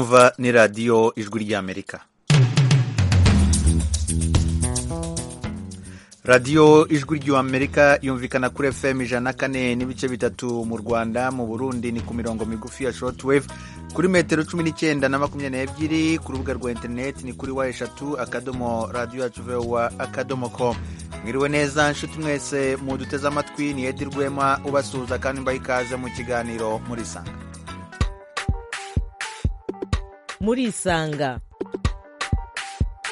Yumva ni radiyo ijwi ry'Amerika radiyo ijwi ry'amerika yumvikana kuri fm ijana na kane n'ibice bitatu mu rwanda mu burundi ni ku mirongo migufi ya shortwave kuri metero cumi n'icyenda na makumyabiri n'ebyiri ku rubuga rwa interineti ni kuri wa eshatu akadomo radiyo yacu vewa akadomo ko mwiriwe neza nshuti mwese muduteze amatwi ni edi rwema ubasuhuza kandi mbaha ikaze mu kiganiro murisanga murisanga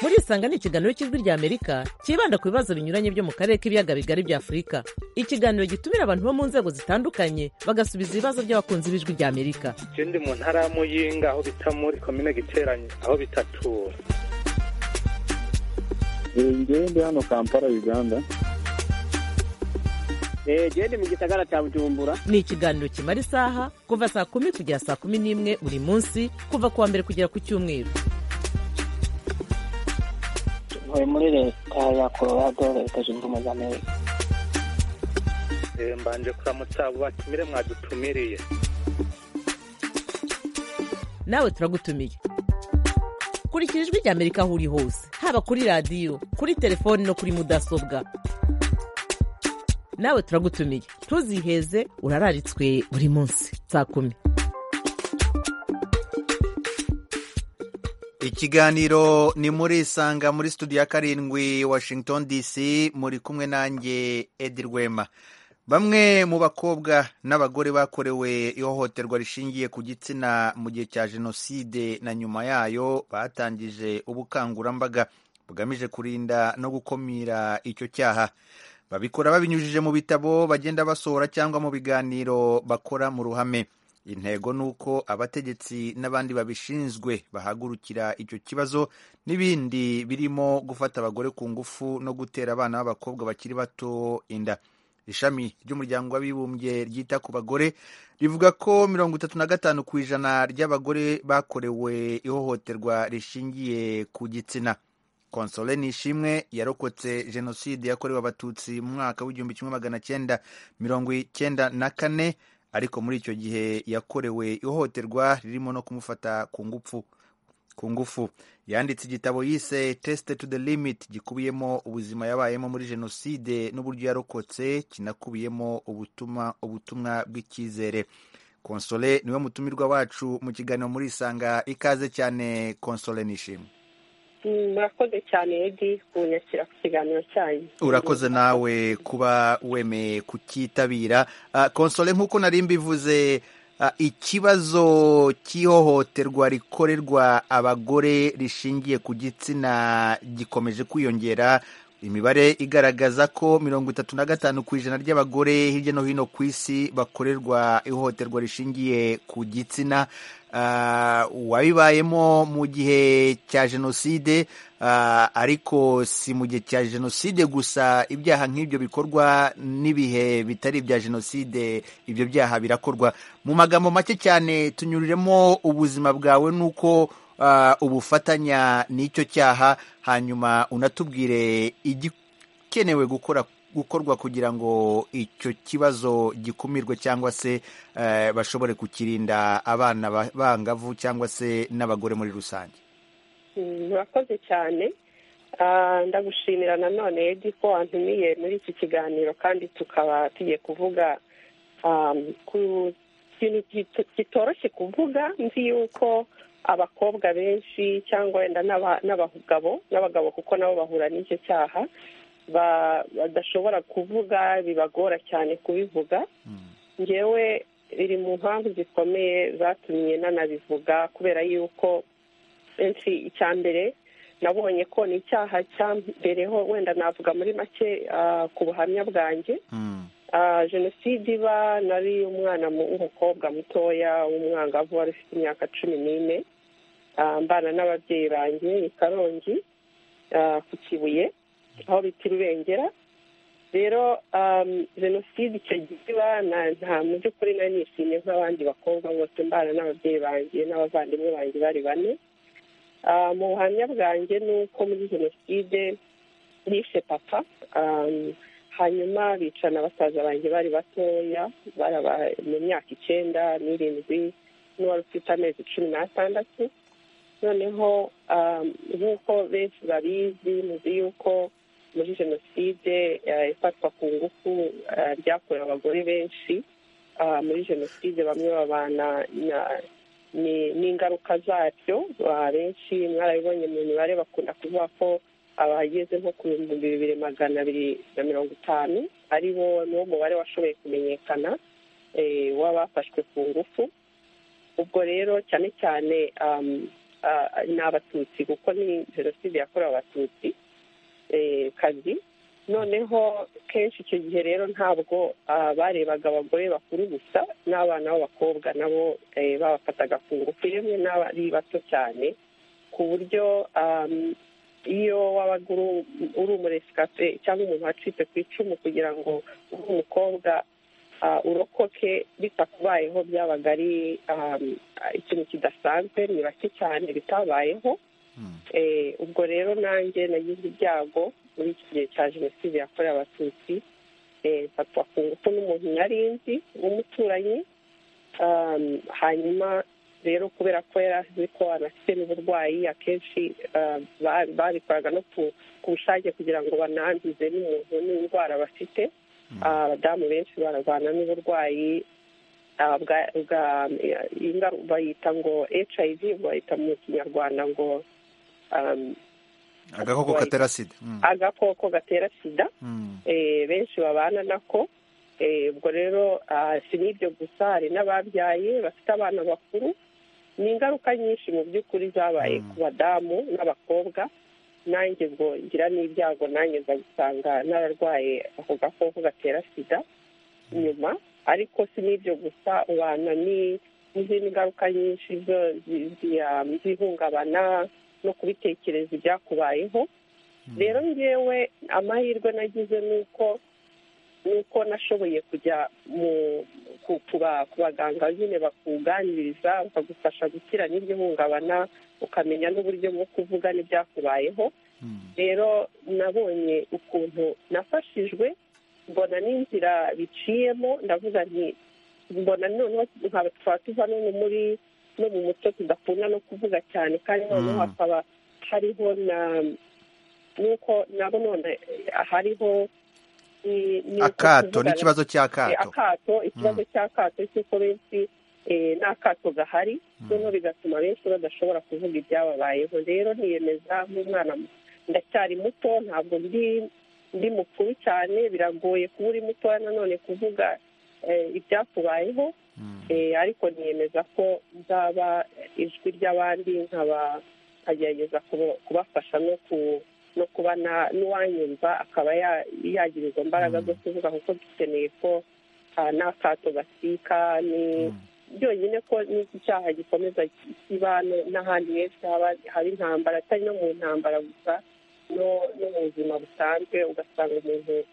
murisanga ni ikiganiro cy'ijwi ry'amerika cyibanda ku bibazo binyuranye byo mu karere k'ibiyaga bigari bya afurika ikiganiro gitumira abantu bo mu nzego zitandukanye bagasubiza ibibazo by'abakunzi b'ijwi ry'amerika je ndi mu ntara ya muyinga aho bita muri komine giteranye aho bitatura njyewe ndi hano kampala uganda jewe ndi mu gisagara cya bujumbura ni ikiganiro kimara isaha kuva saa kumi kugera saa kumi n'imwe buri munsi kuva ku wa mbere kugera ku cyumweru ntuye muri leta ya colorado leta zunze ubumwe za amerika Eh, mbanje kuramutsa abo batumire mwadutumiriye nawe turagutumiye kurikira ijwi ry'amerika aho uri hose haba kuri radiyo kuri telefoni no kuri mudasobwa nawe turagutumiye ntuziheze urararitswe buri munsi saa kumi ikiganiro ni muri isanga muri studio ya karindwi washington dc muri kumwe nanjye edi rwema bamwe mu bakobwa n'abagore bakorewe ihohoterwa rishingiye ku gitsina mu gihe cya jenoside na nyuma yayo batangije ubukangurambaga bugamije kurinda no gukumira icyo cyaha babikora babinyujije mu bitabo bagenda basohora cyangwa mu biganiro bakora mu ruhame intego ni uko abategetsi n'abandi babishinzwe bahagurukira icyo kibazo n'ibindi birimo gufata abagore ku ngufu no gutera abana b'abakobwa bakiri bato inda ishami ry'umuryango w'abibumbye ryita ku bagore rivuga ko mirongo itatu na gatanu ku ijana ry'abagore bakorewe ihohoterwa rishingiye ku gitsina konsole nishimwe yarokotse jenoside yakorewe abatutsi mu mwaka w'igihumbi kimwe magana cyenda mirongo icyenda na kane ariko muri icyo gihe yakorewe ihohoterwa ririmo no kumufata ku ngufu ku ngufu yanditse igitabo yise tesite to the limit gikubiyemo ubuzima yabayemo muri jenoside n'uburyo yarokotse kinakubiyemo ubutuma ubutumwa bw'icyizere konsole niwe mutumirwa wacu mu kiganiro muri isanga ikaze cyane konsole nishimwe Mm, murakoze cyane edi kunyakira ku kiganiro cyanyu urakoze nawe kuba wemeye kukitabira Ah, konsole nk'uko nari mbivuze ah, ikibazo cy'ihohoterwa rikorerwa abagore rishingiye ku gitsina gikomeje kwiyongera imibare igaragaza ko mirongo itatu na gatanu ku ijana ry'abagore hirya no hino ku isi bakorerwa ihohoterwa rishingiye ku gitsina Ah, uwabibayemo mu gihe cya jenoside ah, ariko si mu gihe cya jenoside gusa ibyaha nk'ibyo bikorwa n'ibihe bitari ibya jenoside ibyo byaha birakorwa mu magambo make cyane tunyuriremo ubuzima bwawe n'uko ah, ubufatanya n'icyo cyaha hanyuma unatubwire igikenewe gukora gukorwa kugira ngo icyo kibazo gikumirwe cyangwa se eh, bashobore kukirinda abana ba- bangavu cyangwa se n'abagore muri rusange Mm, murakoze cyane Ah, ndagushimira nanone edi ko wantumiye muri iki kiganiro kandi tukaba tugiye kuvuga um, ku kintu gito- kitoroshye kuvuga nzi yuko abakobwa benshi cyangwa wenda n'aba- n'abagabo n'abagabo kuko nabo bahura n'icyo cyaha ba- badashobora kuvuga bibagora cyane kubivuga ngewe biri mu mpamvu zikomeye zatumye nanabivuga kubera yuko benshi icya mbere nabonye ko ni icyaha cya mbereho wenda navuga muri make ah, ku buhamya bwanjye Mm. Ah, jenoside iba nari umwana mu- w'umukobwa mutoya w'umwangavu wari ufite imyaka cumi n'ine Ah, mbana n'ababyeyi banjye i karongi ah, ku kibuye aho bita i rubengera rero um, jenoside icyo gihe iba na- nta mu by'ukuri nari nishimye nk'abandi bakobwa bose mbana n'ababyeyi banjye n'abavandimwe banjye bari bane Ah, mu buhamya bwanjye ni uko muri jenoside nishe papa Um, hanyuma bicana basaza banjye bari batoya baraba mu myaka icyenda n'irindwi n'uwari ufite amezi cumi n'atandatu noneho um, nk'uko benshi babizi muzi yuko muri jenoside eh, ifatwa ku ngufu eh, ryakorewe abagore benshi Ah, muri jenoside bamwe babana na- ni- n'ingaruka zaryo Ah, benshi mwarabibonye mu mibare bakunda kuvuga ko abageze nko ku bihumbi bibiri magana abiri na mirongo itanu ari bo niwo mubare washoboye kumenyekana eh, w'abafashwe ku ngufu ubwo rero cyane cyane um, ah, ni abatutsi kuko ni jenoside yakorewe abatutsi eh, kazi noneho kenshi icyo gihe rero ntabwo ah, barebaga abagore bakuru gusa n'abana b'abakobwa nabo eh, babafataga ku ngufu rimwe n'abari bato cyane ku buryo um, iyo wabaga uri- uri umuresikape cyangwa umuntu wacitse ku icumu kugira ngo uri umukobwa ah, urokoke bitakubayeho byabaga ari um, ikintu kidasanzwe ni bake cyane bitabayeho Eh, ubwo rero nanjye nagize ibyago muri iki gihe cya jenoside yakorewe abatutsi eh, mfatwa ku ngufu n'umuntu nari nzi w'umuturanyi Um, hanyuma rero kubera ko yari azi ko anafite n'uburwayi akenshi um, ba- babikoraga no ku ku bushake kugira ngo bananduze n'umuntu n'indwara bafite Ah, abadamu benshi bararwana n'uburwayi ah, bwa- bwa- ingaru- bayita ngo hiv bayita mu kinyarwanda ngo um, agakoko katera sida Mm. agakoko gatera sida Mm. eh, benshi babana nako Eh, ubwo rero ah, si n'ibyo gusa hari n'ababyaye bafite abana bakuru ni ingaruka nyinshi mu by'ukuri zabaye ku badamu n'abakobwa nanjye ubwo ngira n'ibyago nanjye nza gusanga nararwaye ako gakoko gatera sida nyuma ariko si n'ibyo gusa ubana ni- n'izindi ngaruka nyinshi zo- zi- zi- ah, z'ihungabana no kubitekereza ibyakubayeho rero ngewe amahirwe nagize ni uko ni uko nashoboye kujya mu ku- ku ba- ku baganga nyine bakuganiriza bakagufasha gukira n'iryo hungabana ukamenya n'uburyo bwo kuvuga n'ibyakubayeho rero nabonye ukuntu nafashijwe mbona n'inzira biciyemo ndavuga nti mbona noneho nkaba twaba tuva no mu muri no mu muco tudakunda no kuvuga cyane kandi noneho Mm. hakaba hariho na nuko nabo none hariho ni- ni uko akato kuvugana- n'ikibazo Eh, cy'akato akato ikibazo cy'akato cy'uko benshi eh, n'akato gahari noneho bigatuma benshi badashobora kuvuga ibyababayeho rero niyemeza nk'umwana mu- ndacyari muto ntabwo ndi ndi mukuru cyane biragoye kuba uri mutoya nanone kuvuga eh, ibyakubayeho Eh, ariko niyemeza ko nzaba ijwi ry'abandi nkaba nkagerageza kuba- kubafasha no ku no kuba na- n'uwanyumva akaba ya- yagira izo mbaraga zo kuvuga kuko dukeneye ko ah, n'akato gasika ni byonyine ko n'iki cyaha gikomeza kiba no- n'ahandi henshi haba- haba intambara atari no mu ntambara gusa no no mu buzima busanzwe ugasanga umuntu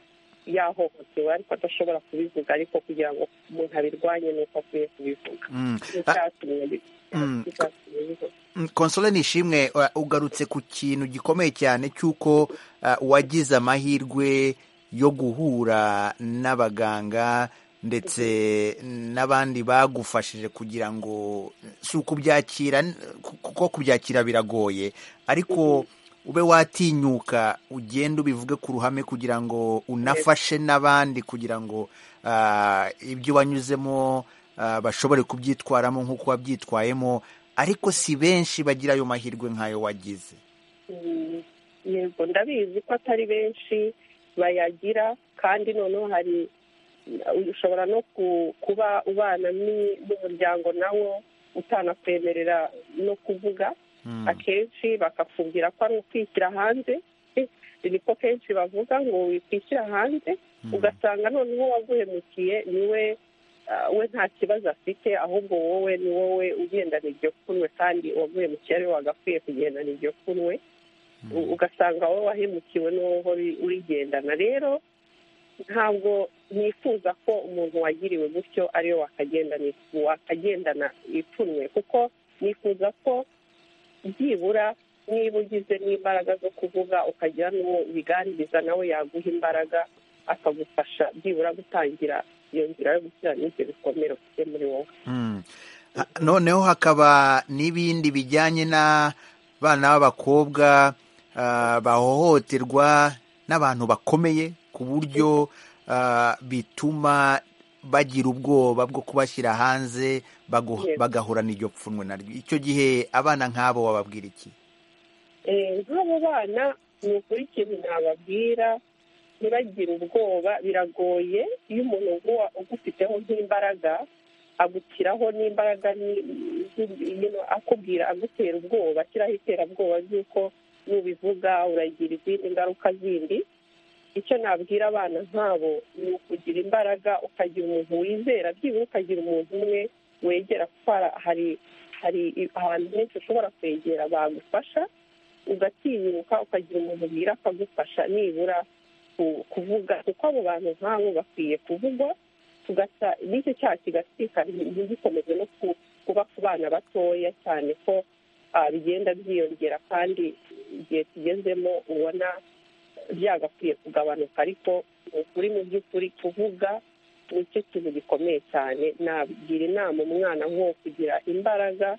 yahohotewe ariko adashobora kubivuga ariko kugira ngo umuntu abirwanye ni uko akwiye kubivuga Mm. nicyatumye bi- Mm. nicyatumye bivuga Mm, Consolé Nishimwe uh, ugarutse ku kintu gikomeye cyane cy'uko uh, wagize amahirwe yo guhura n'abaganga ndetse n'abandi bagufashije kugira ngo si ukubyakira n- ku- kuko kubyakira biragoye ariko ube watinyuka ugenda ubivuge ku ruhame kugira ngo unafashe n'abandi kugira ngo ah, ibyo wanyuzemo ah, bashobore kubyitwaramo nk'uko wabyitwayemo ariko si benshi bagira ayo mahirwe nk'ayo wagize Mm, yego ndabizi ko atari benshi bayagira kandi noneho hari ushobora no ku- kuba ubana ni- n'umuryango nawo utanakwemerera no kuvuga akenshi bakakubwira ko ari ukwishyira hanze Eh, niko kenshi bavuga ngo wikwishyira hanze ugasanga noneho waguhemukiye niwe ah, we nta kibazo afite ahubwo wowe ni wowe ugendana iryo kunwe kandi uwaguhemukiye ariwe wagakwiye kugendana iryo kunwe U- ugasanga wowe wahemukiwe n'uwo uhora uri- urigendana rero ntabwo nifuza ko umuntu wagiriwe gutyo ariwe wakagendana wakagendana ipfunwe kuko nifuza ko byibura niba ugize n'imbaraga zo kuvuga ukagira n'uwo ubiganiriza nawe yaguha imbaraga akagufasha byibura gutangira iyo nzira yo gukira n'ibyo bikomere ufite muri wowe noneho hakaba n'ibindi bijyanye n'abana b'abakobwa ah, bahohoterwa n'abantu bakomeye ku buryo ah, bituma bagira ubwoba bwo kubashyira hanze bagu- Yes. bagahorana iryo pfunwe naryo icyo gihe abana nk'abo wababwira iki Eh, nk'abo bana ni ukuri ikintu nababwira ntibagire ubwoba biragoye iyo umuntu uguwa- ugufiteho nk'imbaraga agushyiraho n'imbaraga ni- ni- you know, akubwira agutera ubwoba ashyiraho iterabwoba ry'uko nubivuga uragira izindi ngaruka zindi icyo nabwira abana nk'abo ni ukugira imbaraga ukagira umuntu wizera byibura ukagira umuntu umwe wegera kuko hara- hari hari ahantu henshi ushobora kwegera bagufasha ugatinyuka ukagira umuntu ubwira akagufasha nibura ku- kuvuga kuko abo bantu nk'abo bakwiye kuvugwa tugasa n'icyo cyaha kigatwika ntigikomeze no ku- kuba ku bana batoya cyane ko ah, bigenda byiyongera kandi igihe tugezemo ubona byagakwiye kugabanuka ariko ni ukuri mu by'ukuri kuvuga nicyo kintu gikomeye cyane nagira inama umwana nk'uwo kugira imbaraga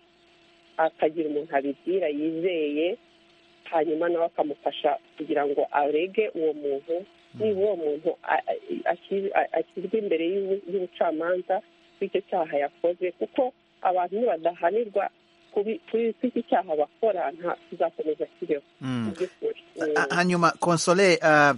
akagira umuntu abibwira yizeye hanyuma nawe akamufasha kugira ngo arege uwo muntu niba uwo muntu a- a- ashyi- a- ashyirwa imbere y'ubu- y'ubucamanza bw'icyo cyaha yakoze kuko abantu nibadahanirwa kubi- kuri iki cyaha bakora nta kizakomeza kibeho Mm. mu by'ukuri Ha- hanyuma konsole ah,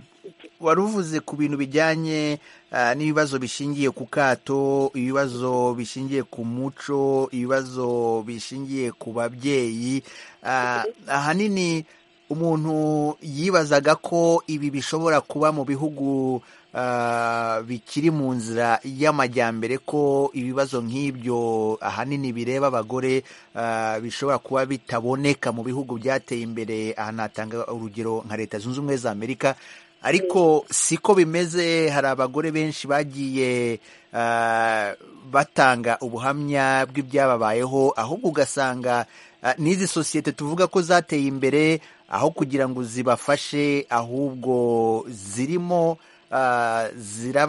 wari uvuze ku bintu bijyanye ah, n'ibibazo bishingiye ku kato ibibazo bishingiye ku muco ibibazo bishingiye ku babyeyi Ah, ahanini umuntu yibazaga ko ibi bishobora kuba mu bihugu ah, bikiri mu nzira y'amajyambere ko ibibazo nk'ibyo ahanini bireba abagore ah, bishobora kuba bitaboneka mu bihugu byateye imbere aha natanga urugero nka leta zunze ubumwe za amerika ariko siko bimeze hari abagore benshi bagiye ah, batanga ubuhamya bw'ibyababayeho ahubwo ugasanga ah, n'izi sosiyete tuvuga ko zateye imbere aho kugira ngo zibafashe ahubwo zirimo ah,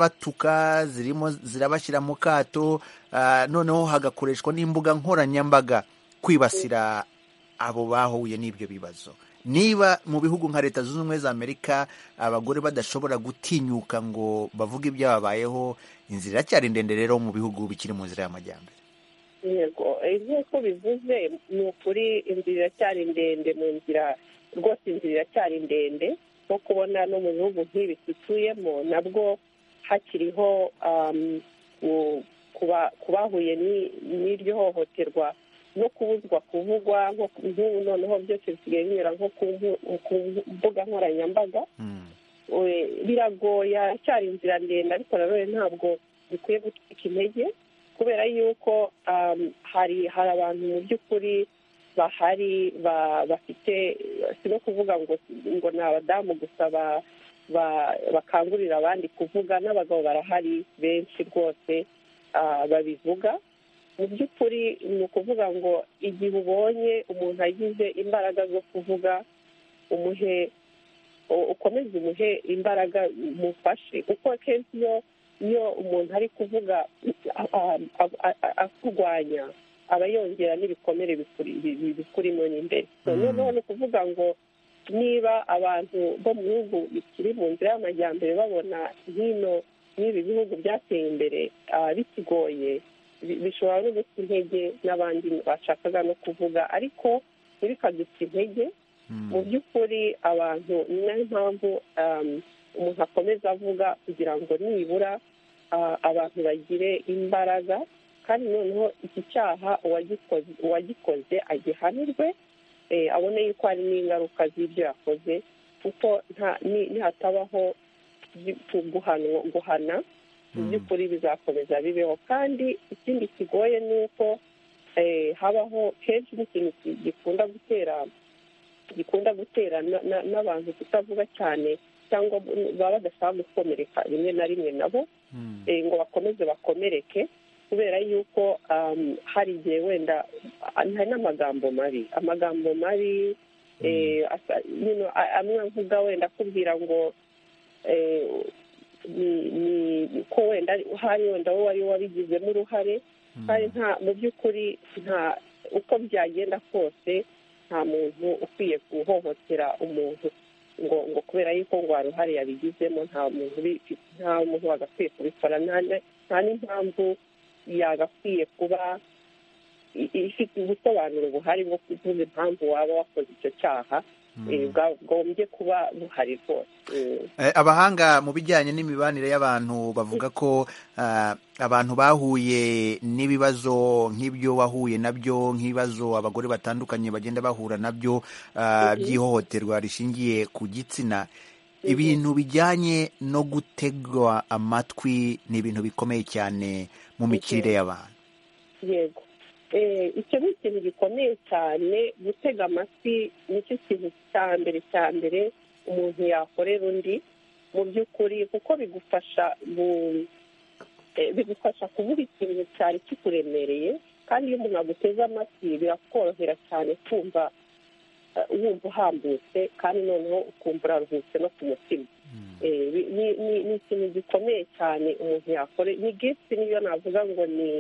zirabatuka zirimo zirabashyira mu kato ah, noneho hagakoreshwa n'imbuga nkoranyambaga kwibasira abo bahuye n'ibyo bibazo niba mu bihugu nka leta zunze ubumwe za amerika abagore badashobora gutinyuka ngo bavuge ibyababayeho inzira iracyari ndende rero mu bihugu bikiri mu nzira y'amajyambere yego eh, nk'uko bivuze ni ukuri inzira iracyari ndende mu nzira rwose inzira iracyari ndende nko kubona no mu bihugu nk'ibi dutuyemo nabwo hakiriho um, ku- kuba- ku bahuye ni- n'iryo hohoterwa no kubuzwa kuvugwa nko ku- nk'ubu noneho byose bisigaye binyura nko ku mbu- ku mbuga nkoranyambaga Mm. we- biragoye aracyari inzira ndende ariko nanone ntabwo dukwiye gutwika intege kubera yuko um, hari hari abantu mu by'ukuri bahari ba- bafite si no kuvuga ngo ngo ni abadamu gusa ba- ba- bakangurira abandi kuvuga n'abagabo barahari benshi rwose ah, babivuga mu by'ukuri ni ukuvuga ngo igihe ubonye umuntu agize imbaraga zo kuvuga umuhe u- ukomeze umuhe imbaraga umufashe kuko akenshi iyo iyo umuntu ari kuvuga a- a- a- a- a- akurwanya aba yongera n'ibikomere bikuri- bi- bi- bikurimo n'imbere So, Mm. noneho ni ukuvuga ngo niba abantu bo mu bihugu bikiri mu nzira y'amajyambere babona hino n'ibi bihugu byateye imbere ah, bikigoye bi- bishobora no guta intege n'abandi bashakaga no kuvuga ariko ntibikaduta intege Mm. mu by'ukuri abantu ni nayo mpamvu um, umuntu akomeza avuga kugira ngo nibura uh, abantu bagire imbaraga kandi noneho iki cyaha uwagikoze uwagikoze agihanirwe eh, abone yuko hari n'ingaruka z'ibyo yakoze kuko nta- ni- nihatabaho gi- ku- guhanwa- guhana mu Mm. by'ukuri bizakomeza bibeho kandi ikindi kigoye ni uko eh, habaho kenshi n'ikintu ki- gikunda gutera gikunda gutera na- na- n'abantu kutavuga cyane cyangwa baba badashaka gukomereka rimwe na rimwe nabo Mm. eh, ngo bakomeze bakomereke kubera yuko um, hari igihe wenda ah, hari n'amagambo mabi amagambo mabi eh, asa- you know, a- amwe avuga wenda akubwira ngo eh, ni ni ko wenda hari wenda wowe wari wabigizemo uruhare kandi nta mu by'ukuri nta uko byagenda kose nta muntu ukwiye guhohotera umuntu ngo ngo kubera yuko ngo hari uruhare yabigizemo nta muntu ubi- nta muntu wagakwiye kubikora nta na- nta n'impamvu yagakwiye kuba i- ifite ubusobanuro buhari bwo kuvuga impamvu waba wakoze icyo cyaha eh, bwagombye kuba buhari rwose Eh, Eh, abahanga mu bijyanye n'imibanire y'abantu bavuga ko ah, abantu bahuye n'ibibazo nk'ibyo wahuye nabyo nk'ibibazo abagore batandukanye bagenda bahura nabyo ah, by'ihohoterwa rishingiye ku gitsina ibintu bijyanye no gutegwa amatwi ni ibintu bikomeye cyane mu mikirire y'abantu yego Eh, icyo ni ikintu gikomeye cyane gutega amatwi nicyo kintu cya mbere cya mbere umuntu yakorera undi mu by'ukuri kuko bigufasha mu- eh, bigufasha kuvuga ikintu cyari kikuremereye kandi iyo umuntu aguteze amatwi birakorohera cyane kumva eh, wumva uhambutse kandi noneho ukumva uraruhutse no ku mutima Eh, bi- ni- ni ni ikintu gikomeye cyane umuntu yakore ni gifti niyo navuga ngo ni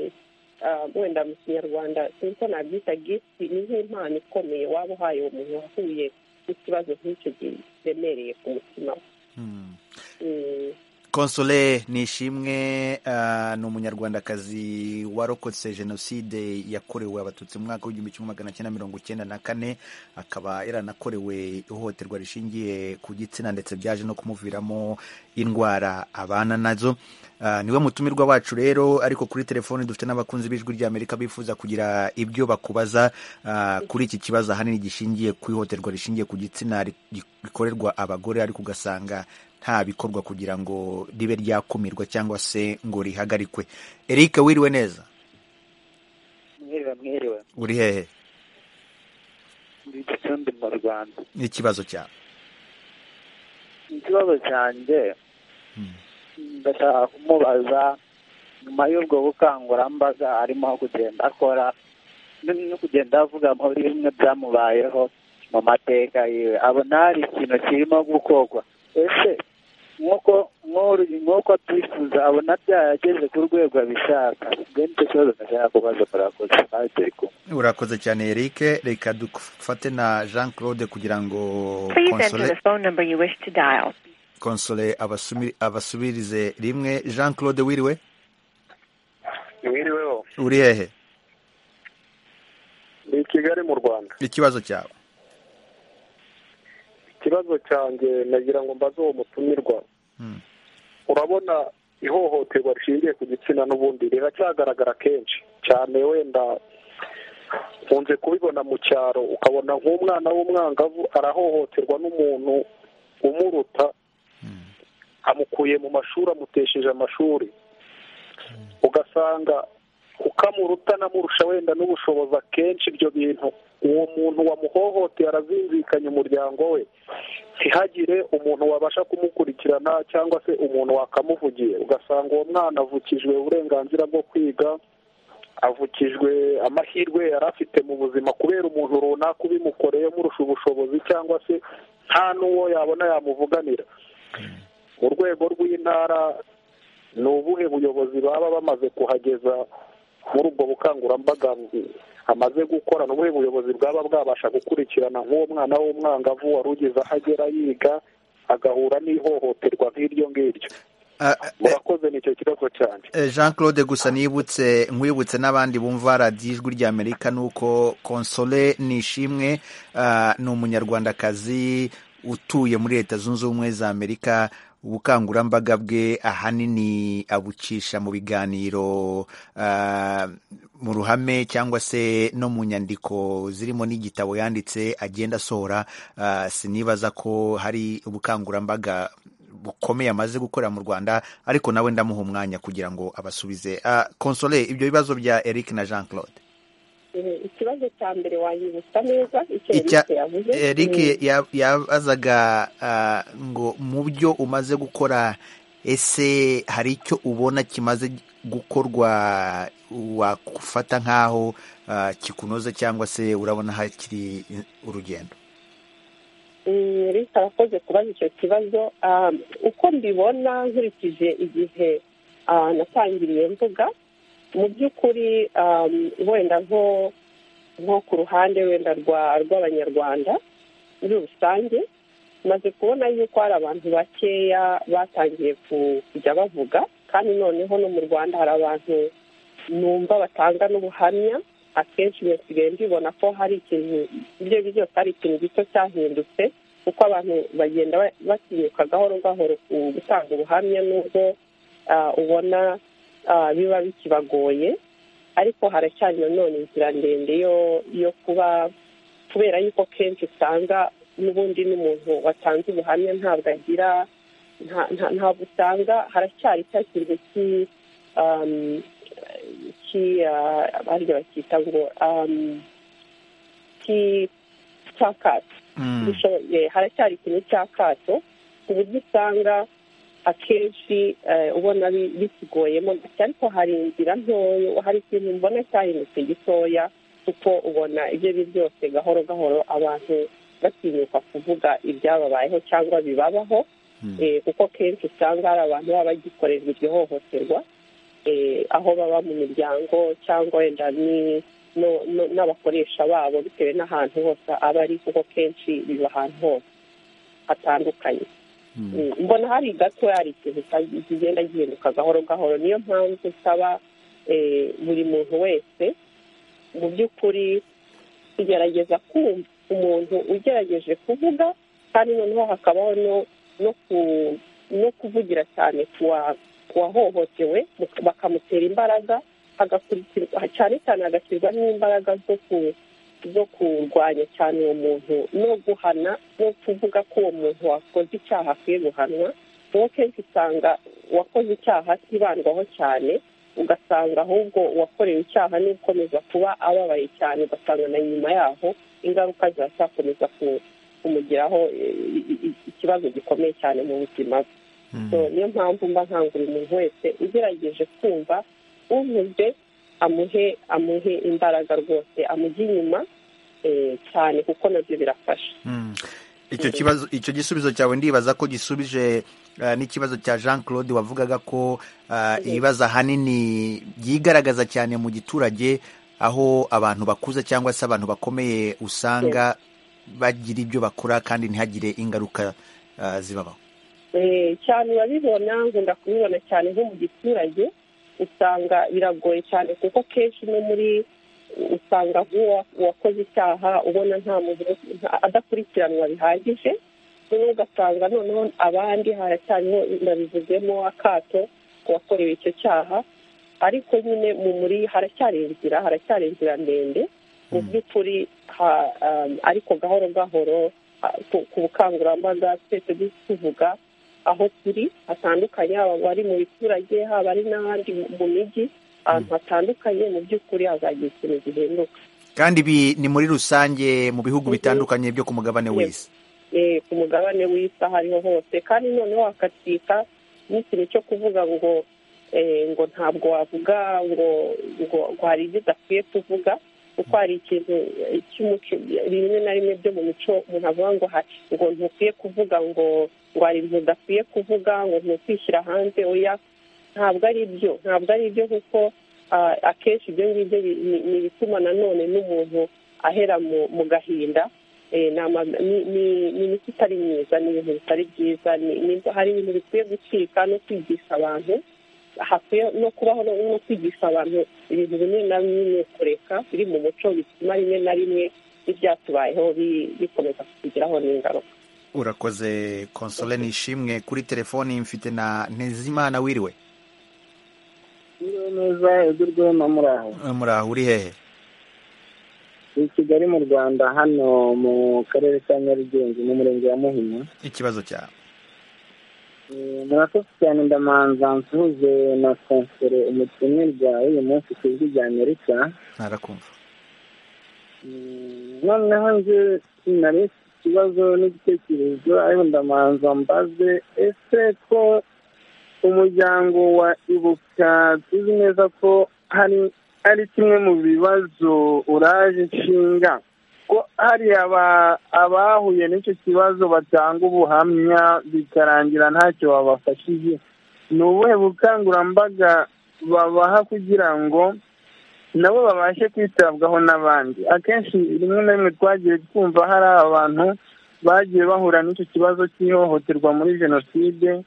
ah, wenda mu kinyarwanda sinzi ko nabyita gifti ni nk'impano ikomeye waba uhaye uwo muntu wahuye n'ikibazo nk'icyo kiremereye ku mutima we Hmm. Mm, Console Nishimwe ah, ni umunyarwandakazi warokotse jenoside yakorewe abatutsi mu mwaka w'igihumbi kimwe magana cyenda mirongo icyenda na kane akaba yaranakorewe ihohoterwa rishingiye ku gitsina ndetse byaje no kumuviramo indwara abana nazo Ah, niwe mutumirwa wacu rero ariko kuri telefoni dufite n'abakunzi b'ijwi ry'amerika bifuza kugira ibyo bakubaza ah, kuri iki kibazo ahanini gishingiye ku ihohoterwa rishingiye ku gitsina ri- rikorerwa abagore ariko ugasanga nta bikorwa kugira ngo ribe ryakumirwa cyangwa se ngo rihagarikwe eric wiriwe neza mwiriwe mwiriwe uri hehe muri gicumbi mu rwanda n'ikibazo cyawe ikibazo cyanjye Hmm. ndashaka kumubaza nyuma y'ubwo bukangurambaga arimo kugenda akora n- no kugenda avuga muri bimwe byamubayeho mu mateka yiwe abona hari ikintu kirimo gukorwa ese nk'uko nk'uru- nk'uko twifuza abona byarageze ku rwego abishaka bwe nicyo kibazo ndashaka kubaza murakoze ntacyo kumwe urakoze cyane eric reka dufate na jean claude kugira ngo Please enter Console- the phone number you wish to dial. console abasumi- abasubirize rimwe jean claude wiriwe wiriweho uri hehe ni i kigali mu rwanda ikibazo cyawe ikibazo cyanjye nagira ngo mbaze uwo mutumirwa Hmm. urabona ihohoterwa rishingiye ku gitsina n'ubundi riracyagaragara kenshi cyane wenda nkunze kubibona mu cyaro ukabona nk'umwana w'umwangavu arahohoterwa n'umuntu umuruta amukuye mu mashuri amutesheje amashuri ugasanga kuko amuruta anamurusha wenda n'ubushobozi akenshi ibyo bintu uwo muntu wamuhohoteye arazinzikanya umuryango we ntihagire umuntu wabasha kumukurikirana cyangwa se umuntu wakamuvugiye ugasanga uwo mwana avukijwe uburenganzira bwo kwiga avukijwe amahirwe yari afite mu buzima kubera umuntu runaka ubimukoreye murusha ubushobozi cyangwa se nta n'uwo yabona yamuvuganira mu rwego rw'intara ni ubuhe buyobozi baba bamaze kuhageza muri ubwo bukangurambaga amaze gukora ni ubuhe buyobozi bwaba bwabasha gukurikirana nk'uwo mwana w'umwangavu wari ugeze aho agera yiga agahura n'ihohoterwa nk'iryo ngiryo Ah, eh, murakoze nicyo kibazo cyane eh, jean claude gusa nibutse nkwibutse n'abandi bumva radiyo ijwi ry'amerika ni uko console nishimwe ah, ni umunyarwandakazi utuye muri leta zunze ubumwe za amerika ubukangurambaga bwe ahanini abucisha mu biganiro ah, mu ruhame cyangwa se no mu nyandiko zirimo n'igitabo yanditse agenda asohora ah, sinibaza ko hari ubukangurambaga bukomeye amaze gukorera mu rwanda ariko nawe ndamuha umwanya kugira ngo abasubize Ah, console ibyo bibazo bya eric na jean claude eh, ikibazo cya mbere wayibutsa neza icyo Icya- Eric yavuze eric Mm. ya- yabazaga ah, ngo mu byo umaze gukora ese hari icyo ubona kimaze gukorwa wafata nk'aho ah, kikunoza cyangwa se urabona hakiri urugendo reka arakoze kubaza icyo kibazo Ah, uko mbibona nkurikije igihe ah, natangiriye mvuga mu by'ukuri um, wenda nko nko ku ruhande wenda rwa rw'abanyarwanda muri rusange maze kubona yuko hari abantu bakeya batangiye ku- kujya bavuga kandi noneho no mu rwanda hari abantu numva batanga n'ubuhamya akenshi iyo nsigaye mbibona ko hari ikintu ibyo ari byo byose hari ikintu gito cyahindutse kuko abantu bagenda ba- batinyuka gahoro gahoro ku gutanga ubuhamya n'ubwo ah, ubona ah, biba bikibagoye ariko haracyari nanone inzira ndende yo yo kuba kubera yuko kenshi usanga n'ubundi n'umuntu watanze ubuhamya ntabwo agira nta- nta- ntabwo usanga haracyari cya kintu ki um, ki ah, abandi bacyita ngo um, ki cyakatsi Mm. dushoboye haracyari ikintu cy'akato ku buryo usanga akenshi eh, ubona bi- bikiguyemo gake ariko hari inzira ntoya hari ikintu mbona cyahindutse gitoya kuko ubona ibyo ari byo byose gahoro gahoro abantu batinyuka kuvuga ibyababayeho cyangwa bibabaho eh, kuko kenshi usanga hari abantu baba bagikorerwa iryo hohoterwa eh, aho baba mu miryango cyangwa wenda ni- no- no- n'abakoresha babo bitewe n'ahantu hose aba ari kuko kenshi biba ahantu hose hatandukanye Mm, mbona hari gato hari ikintu cya- kigenda gihinduka gahoro gahoro niyo mpamvu nsaba eh, buri muntu wese mu by'ukuri kugerageza kumva umuntu ugerageje kuvuga kandi noneho hakabaho no- no ku- no kuvugira cyane ku wa- ku wahohotewe mu- bakamutera imbaraga hagakurikirwa cyane cyane hagashyirwaho n'imbaraga zo ku- zo kurwanya cyane uwo muntu no guhana no kuvuga ko uwo muntu wakoze icyaha akwiye guhanwa kuko kenshi usanga uwakoze icyaha atibandwaho cyane ugasanga ahubwo uwakorewe icyaha ni ukomeza kuba ababaye cyane ugasanga na nyuma yaho ingaruka ziracyakomeza ku- kumugiraho eh, i- i- ikibazo gikomeye cyane mu buzima bwe So, niyo mpamvu mba nkangurira umuntu wese ugerageje kumva uvuze amuhe amuhe imbaraga rwose amujye inyuma eh, cyane kuko nabyo birafasha Mm. icyo kibazo icyo gisubizo cyawe ndibaza ko gisubije eh, n'ikibazo cya Jean Claude wavugaga ko eh, ibibazo ahanini byigaragaza cyane mu giturage aho abantu bakuze cyangwa se abantu bakomeye usanga bagira ibyo bakora kandi ntihagire ingaruka eh, zibabaho Eh, cyane urabibona nkunda kubibona cyane nko mu giturage usanga biragoye cyane kuko kenshi no muri usanga nk'uwa- uwakoze icyaha ubona nta muntu nta- adakurikiranwa bihagije noneho ugasanga noneho abandi haracyariho ndabivuzemo akato ku wakorewe icyo cyaha ariko nyine mu muri haracyari inzira haracyari inzira ndende mu by'ukuri ha- um, ariko gahoro gahoro ah, ku- ku bukangurambaga twese du- tuvuga aho turi hatandukanye haba abari mu biturage haba ari n'abandi mu- mu mijyi ahantu hatandukanye mu by'ukuri hazagira ikintu gihinduka kandi ibi ni muri rusange mu bihugu bitandukanye byo ku mugabane Yego. w'isi eh, ku mugabane w'isi aho ariho hose kandi noneho hakatwika n'ikintu cyo kuvuga ngo eh, ngo ntabwo wavuga ngo ngo ngo hari ibyo udakwiye kuvuga kuko hari ikintu eh, cy'umuco rimwe na rimwe byo mu mico umuntu avuga ngo ha- ngo ntukwiye kuvuga ngo ngo hari ibintu udakwiye kuvuga ngo ntukwishyira hanze oya ntabwo ari byo ntabwo ari byo kuko ah, akenshi ibyo ngibyo bi- ni ni ibituma nanone n'umuntu ahera mu mu gahinda Eh, ni ama- ni- ni- ni imiti itari myiza ni ibintu bitari byiza ni- ni- hari ibintu bikwiye gucika no kwigisha abantu hakwiye no kubaho no no kwigisha abantu ibintu bimwe na bimwe kureka biri mu muco bituma rimwe na rimwe ibyatubayeho bi- bikomeza kutugiraho n'ingaruka urakoze konsole nishimwe kuri telefoni mfite na Ntezimana wiriwe Mwiriwe neza edurwe no muri aho Eh, muri aho uri hehe i kigali mu rwanda hano mu karere ka nyarugenge mu murenge wa muhima ikibazo cyawe Eh, murakoze cyane ndamanza nsuhuze na konsere umutumirwa w'uyu munsi ku ijwi rya amerika ntarakumva Mm, noneho nje sinari mfite ikibazo n'igitekerezo ariko ndamanza mbaze ese ko umuryango wa ibuka tuzi neza ko hari ari kimwe mu bibazo uraje nshinga ko hari aba- abahuye n'icyo kibazo batanga ubuhamya bikarangira ntacyo babafashije ni ubuhe bukangurambaga babaha kugira ngo nabo babashe kwitabwaho n'abandi akenshi rimwe na rimwe twagiye twumva hari abantu bagiye bahura n'icyo kibazo cy'ihohoterwa muri jenoside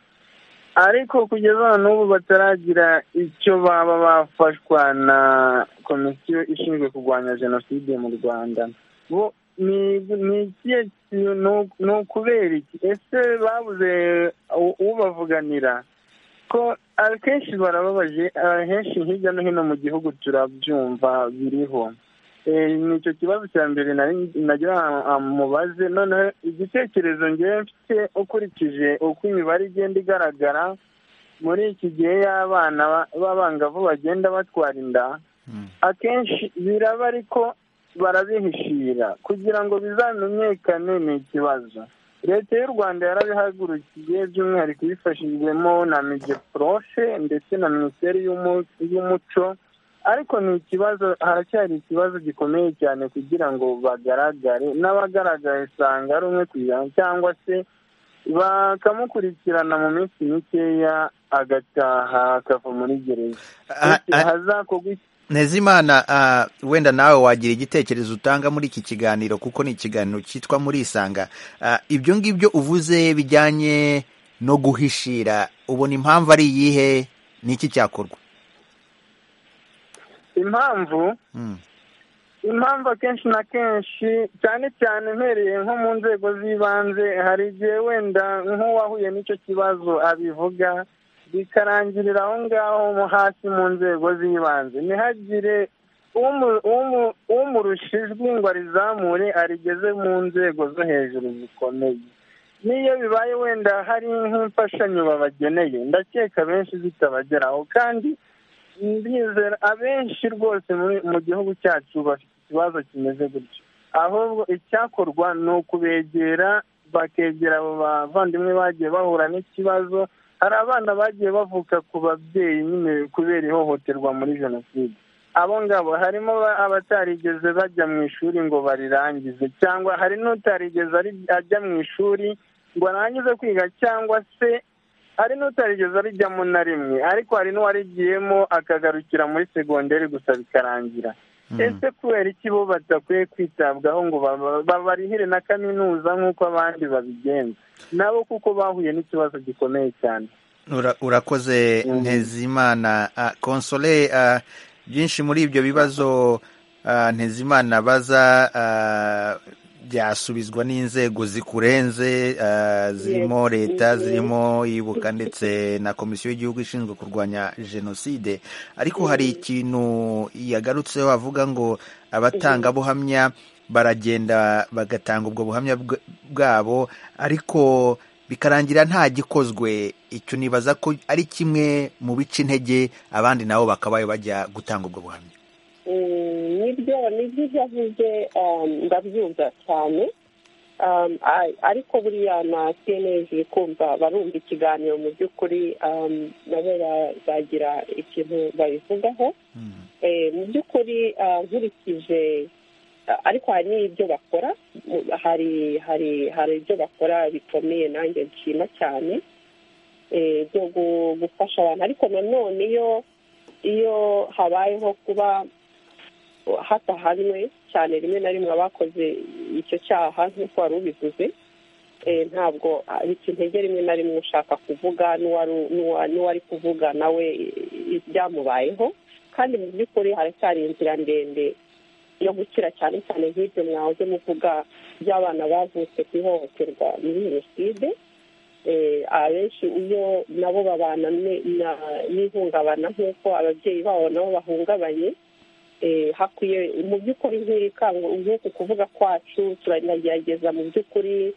ariko kugeza n'ubu bataragira icyo baba bafashwa na komisiyo ishinzwe kurwanya jenoside mu rwanda bo ni ni ikihe kintu ni ukubera iki ese babuze ubavuganira ko akenshi barababaje ahenshi hirya no hino mu gihugu turabyumva biriho ni icyo kibazo cya mbere nagira mubaze noneho igitekerezo ngewe mfite ukurikije uko imibare igenda igaragara muri iki gihe y'abana b'abangavu bagenda batwara inda akenshi biraba ariko barabihishira kugira ngo bizamenyekane ni ikibazo leta y'u rwanda yarabihagurukiye by'umwihariko ibifashijwemo na migeprofe ndetse na minisiteri y'umuco ariko ni ikibazo haracyari ikibazo gikomeye cyane kugira ngo bagaragare n'abagaragaye usanga ari umwe ku ijana cyangwa se bakamukurikirana mu minsi mikeya agataha akava muri gereza hazakorwa ntezimana wenda nawe wagira igitekerezo utanga muri iki kiganiro kuko ni ikiganiro cyitwa murisanga ibyo ngibyo uvuze bijyanye no guhishira ubona impamvu ari iyihe n'iki cyakorwa impamvu impamvu akenshi na kenshi cyane cyane mpereye nko mu nzego z'ibanze hari igihe wenda nk'uwahuye n'icyo kibazo abivuga bikarangirira aho ngaho hasi mu nzego z'ibanze ntihagire umurusha ijwi ngo arizamure arigeze mu nzego zo hejuru zikomeye n'iyo bibaye wenda hari nk'imfashanyo babageneye ndakeka benshi zitabageraho kandi ndizera abenshi rwose mu gihugu cyacu bafite ikibazo kimeze gutyo ahubwo icyakorwa ni ukubegera bakegera abo bavandimwe bagiye bahura n'ikibazo hari abana bagiye bavuka ku babyeyi nyine kubera ihohoterwa muri jenoside abo ngabo harimo abatarigeze bajya mu ishuri ngo barirangize cyangwa hari n'utarigeze ajya mu ishuri ngo arangize kwiga cyangwa se hari n'utarigeze arijyamo na rimwe ariko hari n'uwarigiyemo akagarukira muri segonderi gusa bikarangira ese kubera iki bo badakwiye kwitabwaho ngo babarihire na kaminuza nk'uko abandi babigenza nabo kuko bahuye n'ikibazo gikomeye cyane urakoze ntezimana konsole byinshi muri ibyo bibazo ntezimana baza byasubizwa n'inzego zikurenze zirimo leta zirimo ibuka ndetse na komisiyo y'igihugu ishinzwe kurwanya jenoside ariko hari ikintu yagarutseho avuga ngo abatangabuhamya baragenda bagatanga ubwo buhamya bwabo ariko bikarangira nta gikozwe icyo nibaza ko ari kimwe mu bica intege abandi nabo bakabaye bajya gutanga ubwo buhamya nibyo nibyo ibyo avuze ndabyumva cyane ariko buriya na cnlg kumva barumva ikiganiro mu by'ukuri nabo bazagira ikintu babivugaho mu by'ukuri nkurikije ariko hari n'ibyo bakora hari hari hari ibyo bakora bikomeye nanjye nshima cyane byo gufasha abantu ariko nanone iyo iyo habayeho kuba hatahanwe cyane rimwe na rimwe abakoze icyo cyaha nk'uko wari ubivuze ntabwo bica intege rimwe na rimwe ushaka kuvuga n'uwari kuvuga nawe byamubayeho kandi mu by'ukuri haracyari inzira ndende yo gukira cyane cyane nk'ibyo mwahoze muvuga by'abana bavutse ku ihohoterwa muri jenoside abenshi iyo nabo babana n'ihungabana nk'uko ababyeyi babo nabo bahungabanye hakwiye mu by'ukuri nk'iri nk'uku kuvuga kwacu turagerageza mu by'ukuri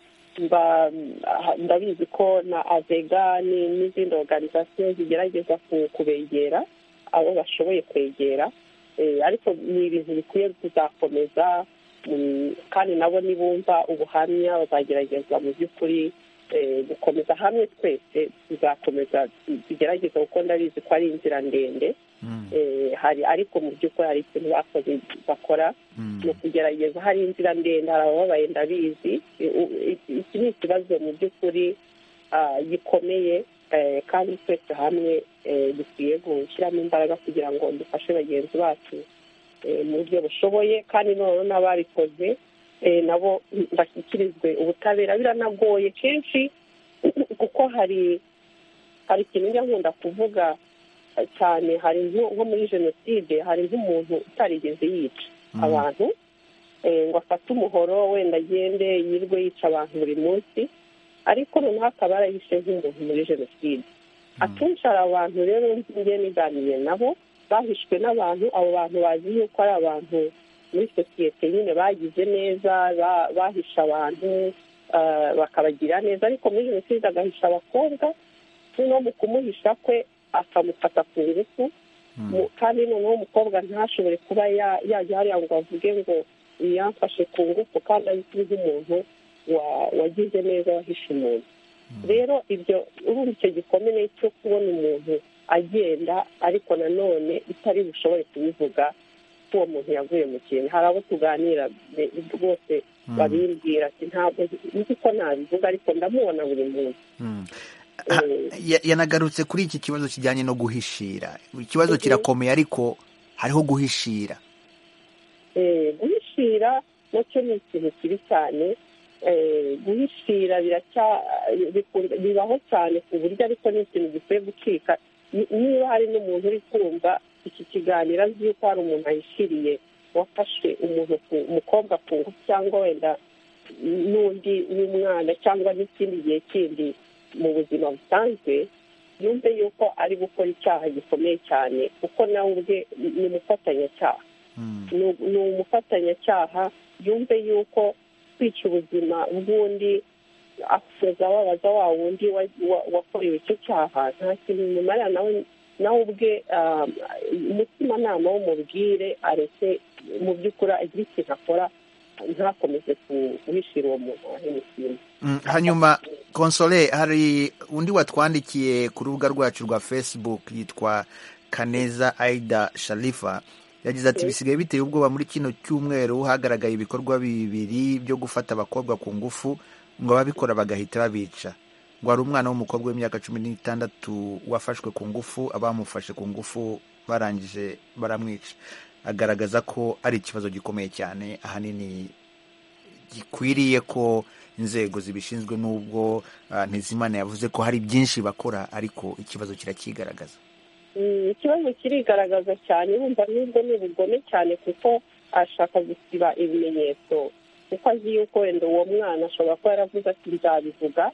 ndabizi ko na avega n'izindi oruganizasiyo zigerageza kubegera abo bashoboye kwegera ariko ni ibintu bikwiye kuzakomeza kandi nabo nibumva ubuhamya bazagerageza mu by'ukuri gukomeza hamwe twese tuzakomeza tugerageza kuko ndabizi ko ari inzira ndende hari ariko mu by'ukuri hari ikintu bakoze bakora mu kugerageza hari inzira ndende hari abababaye ndabizi iki ni ikibazo mu by'ukuri gikomeye eh, kandi twese hamwe eh, dukwiye gushyiramo imbaraga kugira ngo dufashe bagenzi bacu eh, mu buryo bushoboye kandi noneho n'ababikoze eh, nabo bashyikirizwe ubutabera biranagoye kenshi kuko hari hari ikintu njya nkunda kuvuga eh, cyane hari nko nko muri jenoside hari nk'umuntu utarigeze yica abantu eh, ngo afate umuhoro wenda agende yirwe yica abantu buri munsi ariko noneho akaba yarahishe nk'umuntu muri jenoside akenshi hari abantu rero njye niganiriye nabo bahishwe n'abantu abo bantu bazi yuko ari abantu muri sosiyete nyine bagize neza ba- bahisha abantu ah, bakabagira neza ariko muri jenoside agahisha abakobwa noneho mu kumuhisha kwe akamufata ku ngufu Mu- kandi noneho umukobwa ntashobore kuba ya- yajya hariya ngo avuge ngo yamfashe ku ngufu kandi azwi nk'umuntu wa- wagize neza wahishe umuntu rero ibyo urumva icyo gikomeye cyo kubona umuntu agenda ariko nanone bitari bushobore kubivuga ko uwo muntu yaguye mu kintu hari abo tuganira be- rwose babimbwira ati ntabwo nzi ko nabivuga ariko ndamubona buri muntu Ah, Eh, ya- yanagarutse kuri iki kibazo kijyanye no guhishira ikibazo kirakomeye ariko hariho guhishira Eh, guhishira nacyo ni ikintu kibi cyane Eh, guhishira biracya- bikunda- bibaho cyane ku buryo ariko ni ikintu gikwiye gucika Ni- niba hari n'umuntu uri kumva iki kiganiro azi yuko hari umuntu ahishiriye wafashe umuntu ku- umukobwa ku ngufu cyangwa wenda n'undi n'umwana cyangwa n'ikindi gihe kindi mu buzima busanzwe yumve yuko ari gukora icyaha gikomeye cyane kuko nawe ubwe ni umufatanyacyaha ni- ni umufatanyacyaha yumve yuko kwica ubuzima bw'undi asoza ababaza wa wundi wa- wa- wakorewe icyo cyaha nta kintu bimumarira nawe nawe ubwe ah, umutimanama w'umubwire areke mu by'ukuri agire ikintu akora ntakomeze kuhishira uwo muntu wahemukiye Mm, hanyuma konsole hari undi watwandikiye ku rubuga rwacu rwa facebook yitwa kaneza aida sharifa yagize ati bisigaye biteye ubwoba muri kino cyumweru hagaragaye ibikorwa bibiri byo gufata abakobwa ku ngufu ngo ababikora bagahita babica ngo hari umwana w'umukobwa w'imyaka cumi n'itandatu wafashwe ku ngufu abamufashe ku ngufu barangije baramwica agaragaza ko ari ikibazo gikomeye cyane ahanini gikwiriye ko inzego zibishinzwe n'ubwo ah, ntizimana yavuze ko hari byinshi bakora ariko ikibazo kirakigaragaza Mm, ikibazo kirigaragaza cyane urumva n'ubwo ni ubugome cyane kuko ashaka gusiba ibimenyetso kuko azi yuko wenda uwo mwana ashobora kuba yaravuze ati nzabivuga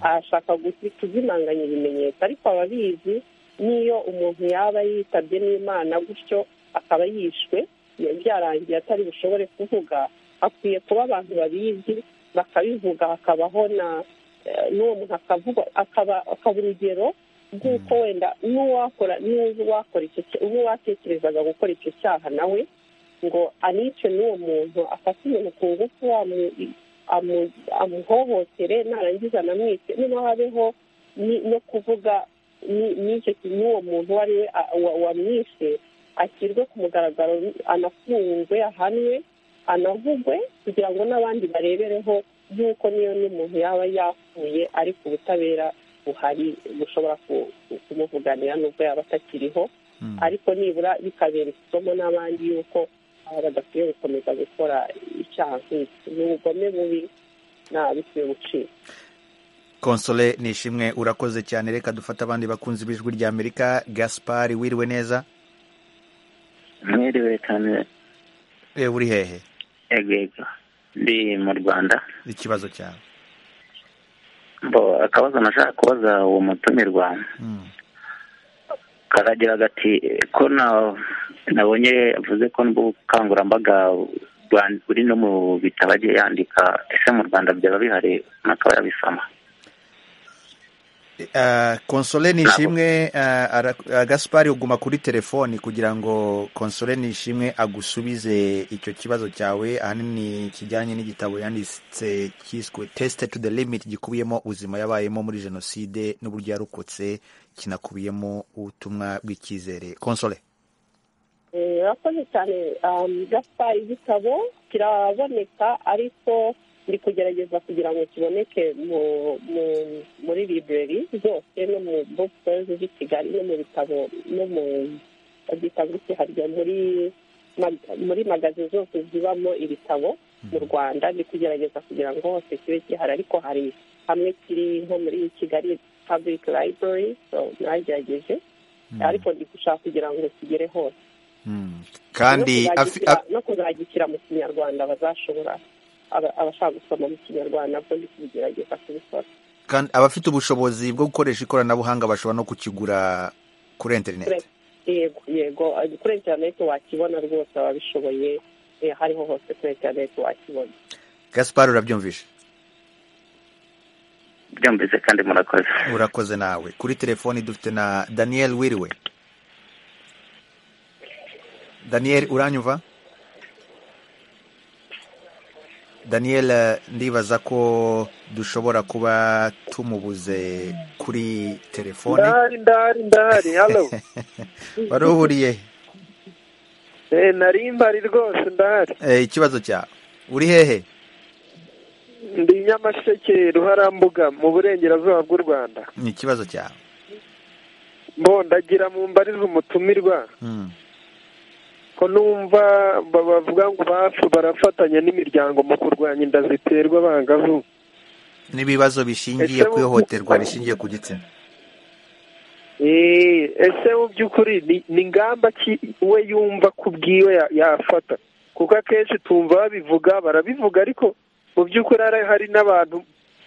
ashaka gusi- kuzimanganya ibimenyetso ariko ababizi n'iyo umuntu yaba yitabye n'imana gutyo akaba yishwe ya- byarangiye atari bushobore kuvuga hakwiye kuba abantu babizi bakabivuga hakabaho na eh, n'uwo muntu akavuga akaba akaba urugero rw'uko wenda n'uwakora n'uzi uwakora icyo cya- uwatekerezaga gukora icyo cyaha nawe ngo anice n'uwo muntu afate umuntu ku ngufu amu- amu- amuhohotere narangiza anamwice noneho habeho ni- no kuvuga ni- n'icyo ki- n'uwo muntu uwo ari we a- wa- wamwishe ashyirwe ku mugaragaro anafungwe ahanwe anavugwe kugira ngo n'abandi barebereho y'uko niyo n'umuntu yaba yapfuye ariko ubutabera buhari bushobora ku- ku- kumuvuganira n'ubwo yaba atakiriho ariko nibura bikabereka isomo n'abandi y'uko aba badakwiye gukomeza gukora icyaha nk'iki ni ubugome bubi nta bikwiye gucika konsole nishimwe urakoze cyane reka dufate abandi bakunzi b'ijwi rya amerika gaspari wiriwe neza mwiriwe cyane Eh, uri hehe yego yego ndi mu rwanda ikibazo cyawe bo akabazo nashaka kubaza uwo mutumirwa karagira gati ko na nabonye avuze ko n'ubukangurambaga bwa- buri no mu bitabo agiye yandika ese mu rwanda byaba bihari akaba yabisoma Ah, konsole nishimwe ah, ara- ah, gaspari uguma kuri telefoni kugira ngo konsole nishimwe agusubize icyo kibazo cyawe ahanini kijyanye n'igitabo yanditse cyiswe tesite to the limit gikubiyemo ubuzima yabayemo muri jenoside n'uburyo yarokotse kinakubiyemo ubutumwa bw'icyizere konsole Eh, urakoze cyane um, gaspari igitabo kiraboneka ariko ndi kugerageza kugira ngo kiboneke mu- mu- muri library zose no mu bookstores z'i kigali no mu bitabo no mu byitwa harya muri mag- muri magazi zose zibamo ibitabo mu rwanda ndi kugerageza kugira ngo hose kibe gihari ariko hari hamwe kiri nko muri kigali public library so nagerageje ariko ndi gushaka kugira ngo kigere hose Mm. kandi no afi- kuzagishyira- af- no kuzagikira mu kinyarwanda bazashobora aba- abashaka gusoma mu kinyarwanda bwo ndi kugerageza kubikora kandi abafite ubushobozi bwo gukoresha ikoranabuhanga bashobora no kukigura kuri interineti Kure- yego yego eh, kuri interineti wakibona rwose ababishoboye eh, hariho hose kuri interineti wakibona gaspar urabyumvishe byumvise kandi murakoze urakoze nawe kuri telefoni dufite na daniel wiriwe daniel uranyumva daniel eh, ndibaza ko dushobora kuba tumubuze kuri telefoni ndahari ndahari ndahari halo wari uhuriye Eh, nari mbari rwose ndahari Eh, ikibazo cyawe uri hehe ndi nyamasheke ruharambuga mu burengerazuba bw'u rwanda ni ikibazo cyawe mbondagira mu mbarize umutumirwa Mm. ko numva ba- bavuga ngo bafu barafatanya n'imiryango mu kurwanya inda ziterwa abangavu n'ibibazo bishingiye Ese ku mu- ihohoterwa rishingiye ku gitsina Eh, ese mu by'ukuri ni- ni ngamba ki we yumva ku bwiwe ya- yafata kuko akenshi tumva babivuga barabivuga ariko mu by'ukuri hari- hari n'abantu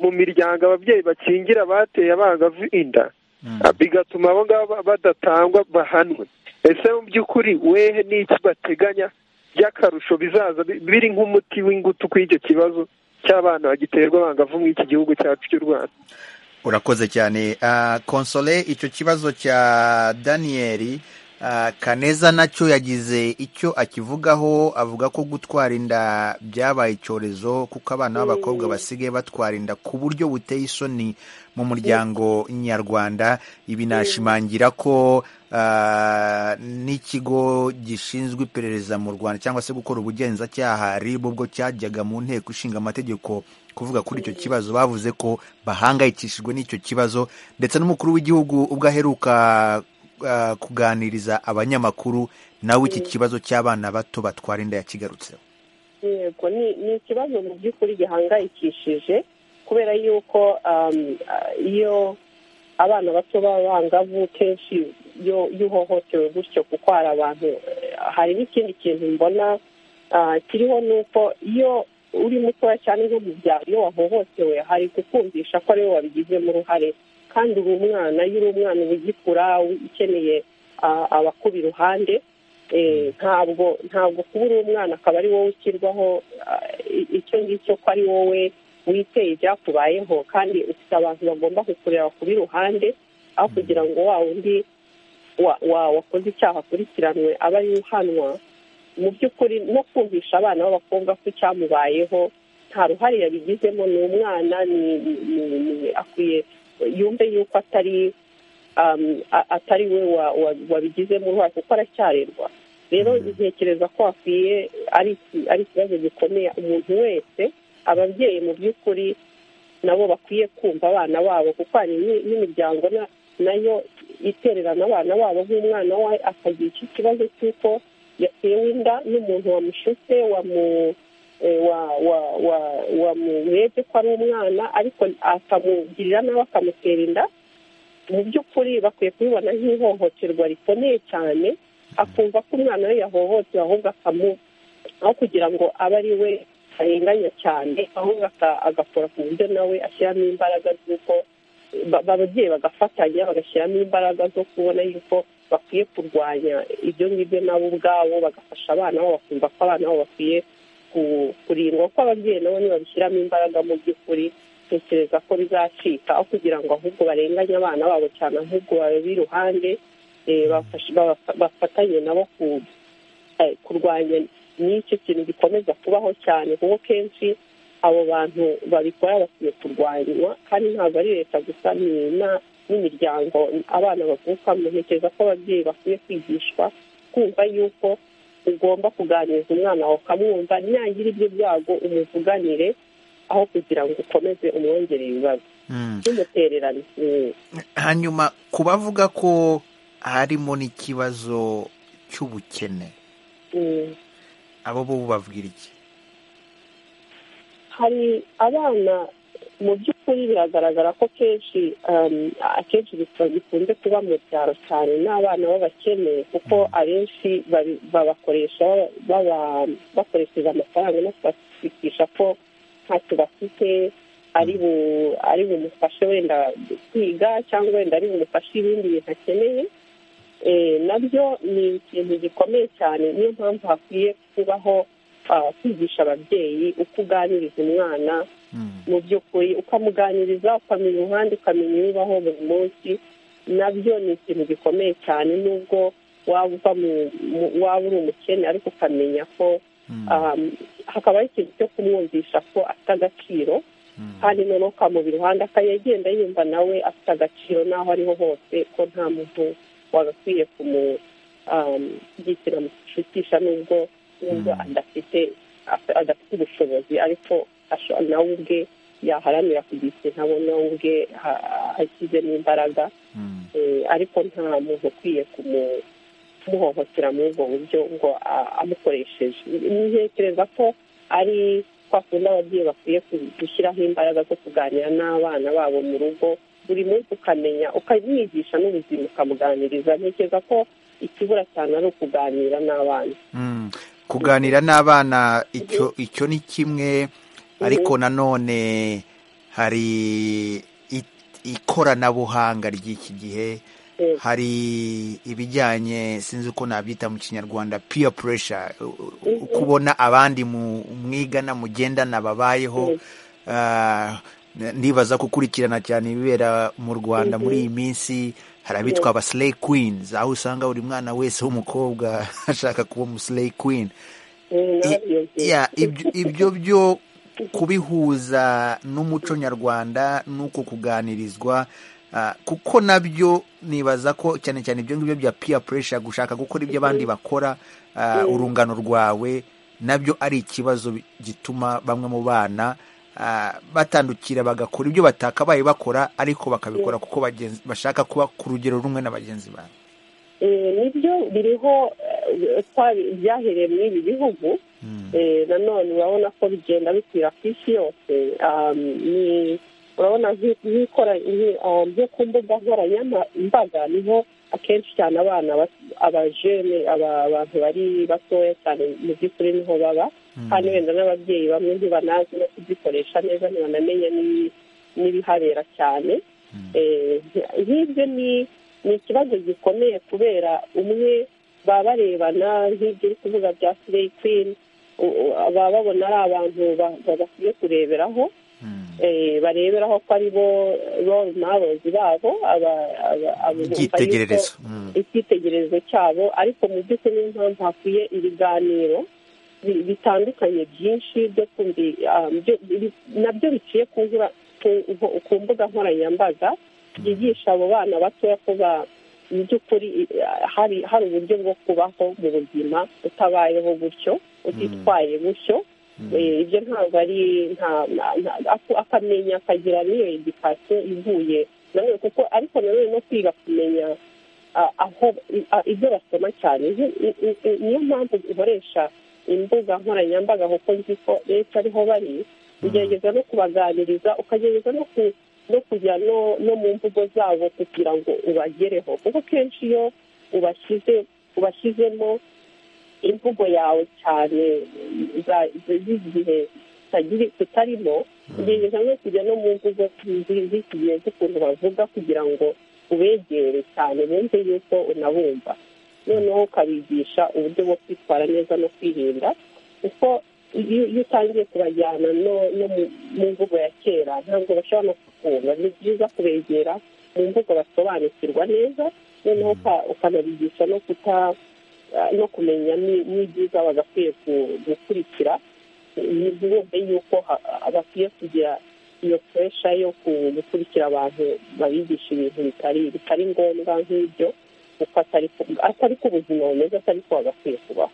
mu miryango ababyeyi bakingira bateye abangavu inda Mm. bigatuma abo ngabo ba- badatangwa bahanwe ese mu by'ukuri wehe n'iki bateganya by'akarusho bizaza bi- biri nk'umuti w'ingutu kuri icyo kibazo cy'abana bagiterwa abangavu muri iki gihugu cyacu cy'u rwanda urakoze cyane Ah, konsole icyo kibazo cya daniyeli ah, kaneza nacyo yagize icyo akivugaho avuga ko gutwara inda byabaye icyorezo kuko abana b'abakobwa basigaye batwara inda ku buryo buteye isoni mu muryango nyarwanda ibi nashimangira ko ah, n'ikigo gishinzwe iperereza mu rwanda cyangwa se gukora ubugenzacyaha rib ubwo cyajyaga mu nteko ishinga amategeko kuvuga kuri icyo kibazo bavuze ko bahangayikishijwe n'icyo kibazo ndetse n'umukuru w'igihugu ubwo aheruka ah, kuganiriza abanyamakuru nawe iki kibazo cy'abana bato batwara inda yakigarutseho yego ni ni ikibazo mu by'ukuri gihangayikishije kubera yuko um, ah, iyo abana bato b'abangavu kenshi iyo iyo uhohotewe gutyo kuko hari abantu eh, hari n'ikindi kintu mbona ah, kiriho ni uko iyo uri mutoya cyane nko mu byaro iyo wahohotewe hari kukumvisha ko ari wowe wabigizemo uruhare kandi uri umwana iyo uri umwana uba ugikura ukeneye ah, abakuba iruhande Eh, ntabwo ntabwo kuba uri umwana akaba ari wowe ushyirwaho ah, i- icyo ngicyo ko ari wowe witeye ibyakubayeho kandi ufite abantu bagomba kukureba ku iruhande aho kugira ngo wa wundi wa- wa- wakoze icyaha akurikiranwe aba ari uhanwa mu by'ukuri no kumvisha abana b'abakobwa ko icyamubayeho nta ruhare yabigizemo ni umwana ni- ni- ni- ni- akwiye yumve yuko atari um, a- atari we wa- wa- wabigizemo uruhare kuko aracyarerwa rero ntekereza ko hakwiye ari iki- ari ikibazo gikomeye umuntu wese ababyeyi mu by'ukuri nabo bakwiye kumva abana babo kuko hari ni- n'imiryango na- nayo itererana abana babo nk'umwana we akagira icyo kibazo cy'uko yatewe inda n'umuntu wamushutse wamu eh, wa- wa- wa- wamurebye ko ari umwana ariko akamugirira nawe akamutera inda mu by'ukuri bakwiye kubibona nk'ihohoterwa rikomeye cyane akumva ko umwana we yahohotewe ahubwo akamu aho kugira ngo abe ari we arenganya cyane ahubwo aka- agakora ku buryo nawe ashyiramo imbaraga z'uko ba- ba- ababyeyi bagafatanya bagashyiramo imbaraga zo kubona yuko bakwiye kurwanya ibyo ngibyo nabo ubwabo bagafasha abana babo bakumva ko abana babo bakwiye ku- kurindwa ko ababyeyi nabo nibabishyiramo imbaraga mu by'ukuri tekereza ko bizacika aho kugira ngo ahubwo barenganye abana babo cyane ahubwo babe iruhande eh, bafashe- babafa- bafatanye nabo ku- eh, kurwanya n'icyo kintu gikomeza kubaho cyane kuko kenshi abo bantu babikora bakwiye kurwanywa kandi ntabwo ari leta gusa ni na- n'imiryango abana bavukamo ntekereza ko ababyeyi bakwiye kwigishwa kumva yuko ugomba kuganiriza umwana wawe ukamwumva nagira ibyo byago umuvuganire aho kugira ngo ukomeze umwongereye ibibazo Mm. n'umutererano Mm. hanyuma ku bavuga ko harimo n'ikibazo cy'ubukene Mm. abo bo babwira iki hari abana mu by'ukuri biragaragara ko kenshi um, akenshi bikunda- bikunze kuba mu byaro cyane n'abana b'abakene kuko abenshi babi- babakoresha baba- bakoresheje amafaranga no kubashikisha ko ntacyo bafite ari bu- ari bumufashe wenda kwiga cyangwa wenda ari bumufashe ibindi bintu akeneye Eh, nabyo ni ikintu gikomeye cyane niyo mpamvu hakwiye kubaho ah, kwigisha ababyeyi uko uganiriza umwana mu by'ukuri ukamuganiriza ukamenya umuhanda ukamenya ibibaho buri munsi nabyo ni ikintu gikomeye cyane nubwo waba uva mu- mu- waba uri umukene ariko ukamenya ko ah, hakabaho ikintu cyo kumwumvisha ko afite agaciro kandi noneho ukamubira iruhande akajya agenda yumva nawe afite agaciro n'aho ariho hose ko nta muntu wagakwiye kumugitira mu gishutisha nubwo nubwo adafite af- adafite ubushobozi ariko asho- nawe ubwe yaharanira kugira ikintu abona we ubwe ha- ashyizemo imbaraga Eh, ariko nta muntu ukwiye kumu- kumuhohotera muri ubwo buryo ngo a- amukoresheje ntekereza ko ari kwa kundi ababyeyi bakwiye ku- gushyiraho imbaraga zo kuganira n'abana babo mu rugo buri munsi ukamenya ukamwigisha n'ubuzima ukamuganiriza ntekereza ko ikibura cyane ari ukuganira n'abana Mm. kuganira n'abana icyo icyo ni kimwe ariko nanone hari i- ikoranabuhanga ry'iki gihe Mm. hari ibijyanye sinzi uko nabyita mu kinyarwanda peer pressure u- u- Mhm. kubona abandi mu mwigana mugendana babayeho Ah, n- ndibaza gukurikirana cyane ibibera mu rwanda muri iyi minsi hari abitwa aba slay queens aho usanga buri mwana wese w'umukobwa ashaka kuba umuslay queen Mm, I- narabyumvise. ya, ibyo- ibyo byo kubihuza n'umuco nyarwanda n'uko kuganirizwa ah, kuko nabyo nibaza ko cyane cyane ibyo ngibyo bya peer pressure gushaka gukora ibyo abandi bakora ah, urungano rwawe nabyo ari ikibazo bi- gituma bamwe mu bana ah, batandukira bagakora ibyo batakabaye bakora ariko bakabikora kuko bagenzi- bashaka kuba ku rugero rumwe na bagenzi babo Eh, nibyo biriho eh, twabi- byahereye muri ibi bihugu Eh, nanone urabona ko bigenda bikwira ku isi yose Um, ni- urabona nk'i- nk'ikora- nk'i- um, nko ku mbuga nkoranyambaga niho akenshi cyane abana bas- abajene aba- abantu bari batoya cyane mu by'ukuri niho baba kandi wenda n'ababyeyi bamwe ntibanazi no kuzikoresha neza ntibanamenya n'ibi- n'ibihabera cyane Eh, nk'ibyo ni ni ikibazo gikomeye kubera umwe baba barebana nk'ibyo uri kuvuga bya sireyi kwini u- u- baba babona ari abantu ba- ba- bakwiye kureberaho eh, bareberaho ko ari bo role models babo aba- aba- abo bumva yuko- icyitegererezo Mm. icyitegererezo cyabo ariko mu by'ukuri niyo mpamvu hakwiye ibiganiro bi- bitandukanye byinshi byo kumbi um, byo- bi- nabyo biciye ku nkura- ku- nko- ku mbuga nkoranyambaga byigisha abo bana batoya ko ba- mu by'ukuri i- hari hari uburyo bwo kubaho mu buzima utabayeho gutyo utitwaye gutyo Eh, ibyo ntabwo ari nta- nta- nta- aku- akamenya akagira n'iyo edikasiyo ivuye nanone kuko ariko nanone no kwiga kumenya ah, aho i- ah, ibyo basoma cyane Ni- ni- ni- niyo mpamvu ikoresha imbuga nkoranyambaga kuko nzi ko benshi ariho bari ugerageza no kubaganiriza ukagerageza no ku- no kujya no no mu mvugo zabo kugira ngo ubagereho kuko kenshi iyo ubashyize ubashyizemo imvugo yawe cyane za- za- z'igihe kitagiri- tutarimo ugerageza no kujya no mu mvugo zi- z'iki gihe z'ukuntu bavuga kugira ngo ubegere cyane bumve yuko unabumva noneho ukabigisha uburyo bwo kwitwara neza no kwirinda kuko iyo iyo utangiye kubajyana no no mu- mu mvugo ya kera ntabwo bashobora no kukumva ni byiza kubegera mu mvugo basobanukirwa neza noneho uka- ukanabigisha no kuta ah, no kumenya ni- n'ibyiza bagakwiye ku- gukurikira ntibumve yuko ha- ah, bakwiye kugira iyo puresha yo ku- gukurikira abantu babigisha ibintu bitari bitari ngombwa nk'ibyo kuko atari ko ubuzima bumeze atari ko bagakwiye kubaho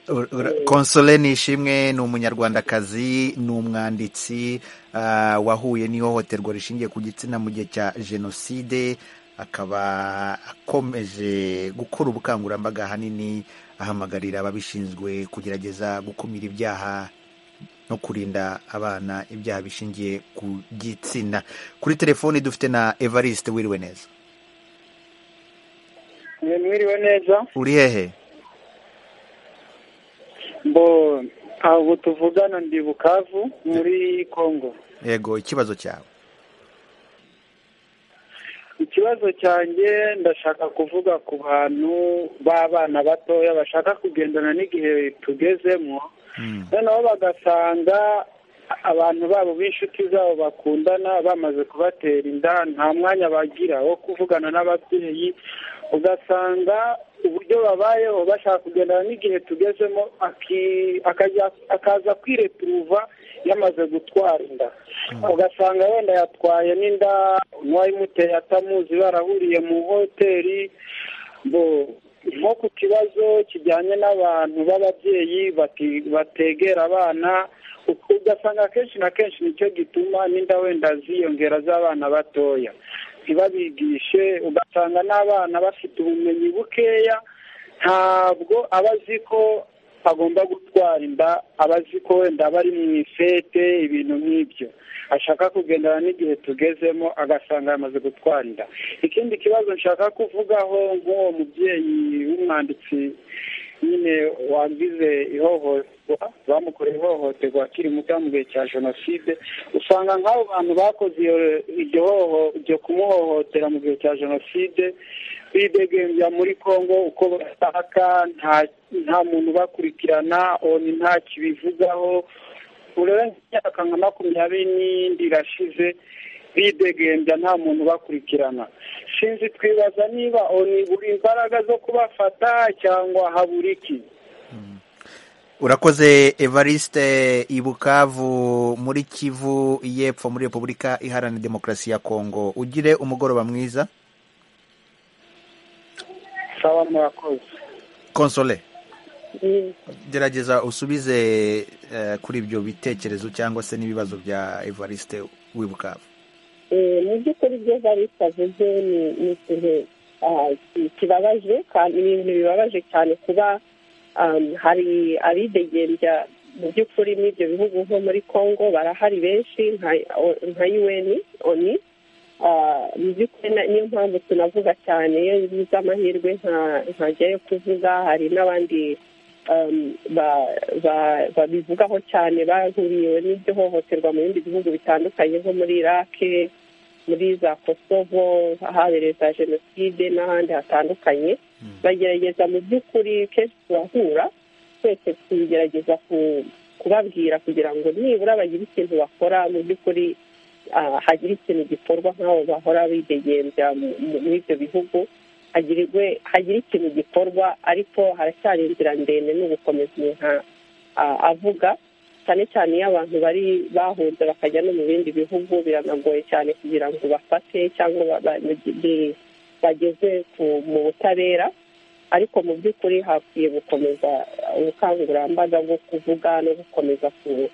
Ur- ura- Console Nishimwe ni umunyarwandakazi ni umwanditsi ah, wahuye n'ihohoterwa rishingiye ku gitsina mu gihe cya jenoside akaba akomeje gukora ubukangurambaga ahanini ahamagarira ababishinzwe kugerageza gukumira ibyaha no kurinda abana ibyaha bishingiye ku gitsina kuri telefoni dufite na Evariste wiriwe neza mwiriwe neza uri hehe mbo ntabwo tuvugana ndi bukavu muri congo yego ikibazo cyawe ikibazo cyanjye ndashaka kuvuga ku bantu b'abana batoya bashaka kugendana n'igihe tugezemo Mm. noneho bagasanga abantu babo b'inshuti zabo bakundana bamaze kubatera inda nta mwanya bagira wo kuvugana n'ababyeyi ugasanga uburyo babayeho bashaka kugendana n'igihe tugezemo aki- akajya- akaza kwireturuva yamaze gutwara inda ugasanga wenda yatwaye n'inda n'uwayimuteye atamuzi barahuriye mu hoteli ngo nko ku kibazo kijyanye n'abantu b'ababyeyi bati- bategera abana u- ugasanga kenshi na kenshi nicyo gituma n'inda wenda ziyongera z'abana batoya ntibabigishe ugasanga n'abana bafite ubumenyi bukeya ntabwo aba azi ko agomba gutwara inda aba azi ko wenda aba ari mu ifete ibintu nk'ibyo ashaka kugendana n'igihe tugezemo agasanga yamaze gutwara inda ikindi kibazo nshaka kuvugaho nk'uwo mubyeyi w'umwanditsi nyine wagize ihohoterwa bamukoreye ihohoterwa akiri muto mu gihe cya jenoside usanga nk'abo bantu bakoze iyo- iryo hoho iryo kumuhohotera mu gihe cya jenoside bidegembya muri congo uko bashaka nta nta muntu ubakurikirana oni nta kibivugaho urebe nk'imyaka nka makumyabiri n'indi irashize bidegembya nta muntu ubakurikirana sinzi twibaza niba oni buri imbaraga zo kubafata cyangwa habura iki urakoze evariste ibukavu muri kivu y'epfo muri repubulika iharanira demokarasi ya kongo ugire umugoroba mwiza sawa murakoze konsole gerageza usubize eh, kuri ibyo bitekerezo cyangwa se n'ibibazo bya evariste w'ibukavu Eh, mu by'ukuri ibyo barisi avuze ni ni ikintu ah, ki- kibabaje kandi ni ibintu bibabaje cyane kuba um, hari abidegembya mu by'ukuri n'ibyo bihugu nko muri congo barahari benshi nka- o- nka un oni Ah, mu by'ukuri na- niyo mpamvu tunavuga cyane iyo biza amahirwe nta- ntajyayo kuvuga hari n'abandi um, ba- ba- babivugaho cyane bahuriwe n'iryo hohoterwa mu bindi bihugu bitandukanye nko muri irake muri za kosovo ahabereye za jenoside n'ahandi hatandukanye bagerageza mu by'ukuri kenshi turahura twese tugerageza ku- kubabwira kugira ngo nibura bagire ikintu bakora mu by'ukuri ah, hagire ikintu gikorwa nk'abo bahora bidegembya mu- mu- muri ibyo bihugu hagirirwe hagire ikintu gikorwa ariko haracyari inzira ndende no gukomeza umuntu a- a- avuga cyane cyane iyo abantu bari bahunze bakajya no mu bindi bihugu biranagoye cyane kugira ngo bafate cyangwa ba- ba- bi- bageze ku- mu butabera ariko mu by'ukuri hakwiye gukomeza ubukangurambaga bwo kuvuga no gukomeza ku-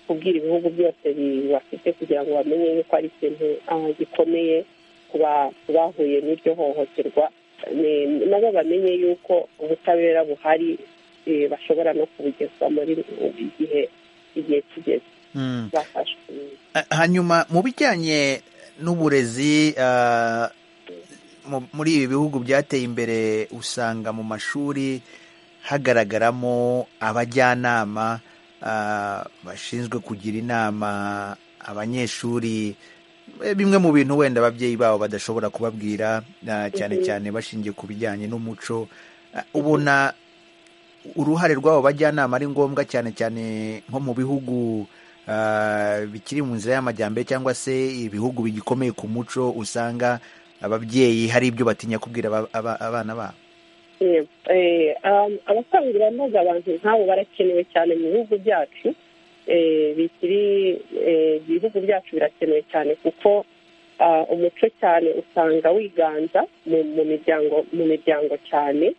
kubwira ibihugu byose bibafite kugira ngo bamenye yuko ari ikintu ah, gikomeye ku ba- ku bahuye n'iryo hohoterwa ni- nabo bamenye yuko ubutabera buhari eh, bashobora no kubugezwa muri igihe igihe kigeze Mm. bafashwe Ah, hanyuma mu bijyanye n'uburezi ah, mu- muri ibi bihugu byateye imbere usanga mu mashuri hagaragaramo abajyanama ah, bashinzwe kugira inama abanyeshuri Eh, bimwe mu bintu wenda ababyeyi babo badashobora kubabwira ah, cyane cyane bashingiye ku bijyanye n'umuco Ah, ubona uruhare rw'abo bajyanama ari ngombwa cyane cyane nko mu bihugu ah, bikiri mu nzira y'amajyambere cyangwa se ibihugu bigikomeye ku muco usanga ababyeyi hari ibyo batinya kubwira aba- aba- abana babo Eh, eh, um, abakangurambaga abantu nk'abo barakenewe cyane mu bihugu byacu eh, bikiri eh, ibihugu byacu birakenewe cyane kuko ah, umuco cyane usanga wiganza mu- mu miryango mu miryango cyane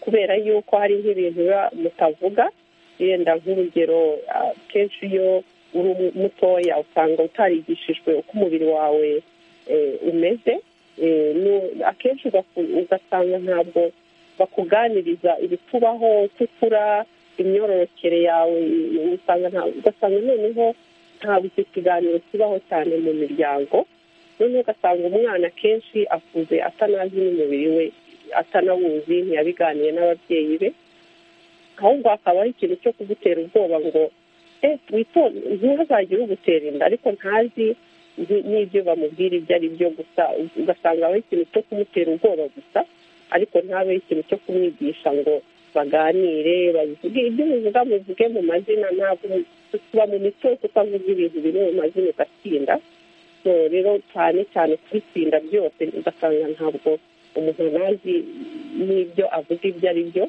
kubera yuko hari nk'ibintu biba mutavuga yenda nk'urugero ah, kenshi iyo uri umu- mutoya usanga utarigishijwe uko umubiri wawe eh, umeze eh, nu- akenshi ugaku- ugasanga ntabwo bakuganiriza ibikubaho uko ukura imyororokere yawe usanga nta- ugasanga noneho ntabwo icyo kiganiro kibaho cyane mu miryango noneho ugasanga umwana akenshi akuze atanazi n'umubiri we atanawuzi ntiyabiganiye n'ababyeyi be ahubwo hakaba ari ikintu cyo kugutera ubwoba ngo eh witonde ntihazagire ugutera inda ariko ntazi ni- n'ibyo bamubwira ibyo ari byo gusa ugasanga ari ikintu cyo kumutera ubwoba gusa ariko ntabe ikintu cyo kumwigisha ngo baganire babivuge ibyo bivuga muvuge mu mazina ntabwo tuba mu mico yo kutavuga ibintu biri mu mazina ugatsinda so rero cyane cyane kubitsinda byose ugasanga ntabwo umuntu ntazi n'ibyo avuga ibyo ari byo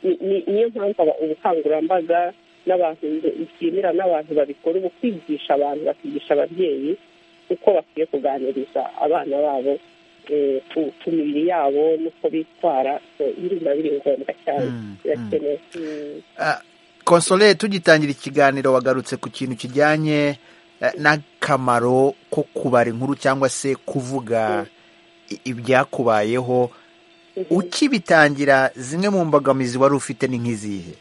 Ni- ni- niyo mpamvu aba- ubukangurambaga n'abantu bishimira n'abantu babikora ubu kwigisha abantu bakigisha ababyeyi uko bakwiye kuganiriza abana babo eh, ku- ku mibiri yabo n'uko bitwara so biri biba biri ngombwa cyane Mm, birakenewe Mm. Ah, Consolé tugitangira ikiganiro wagarutse ku kintu kijyanye eh, n'akamaro ko kubara inkuru cyangwa se kuvuga i- ibyakubayeho ukibitangira zimwe mu mbogamizi wari ufite ni nk'izihe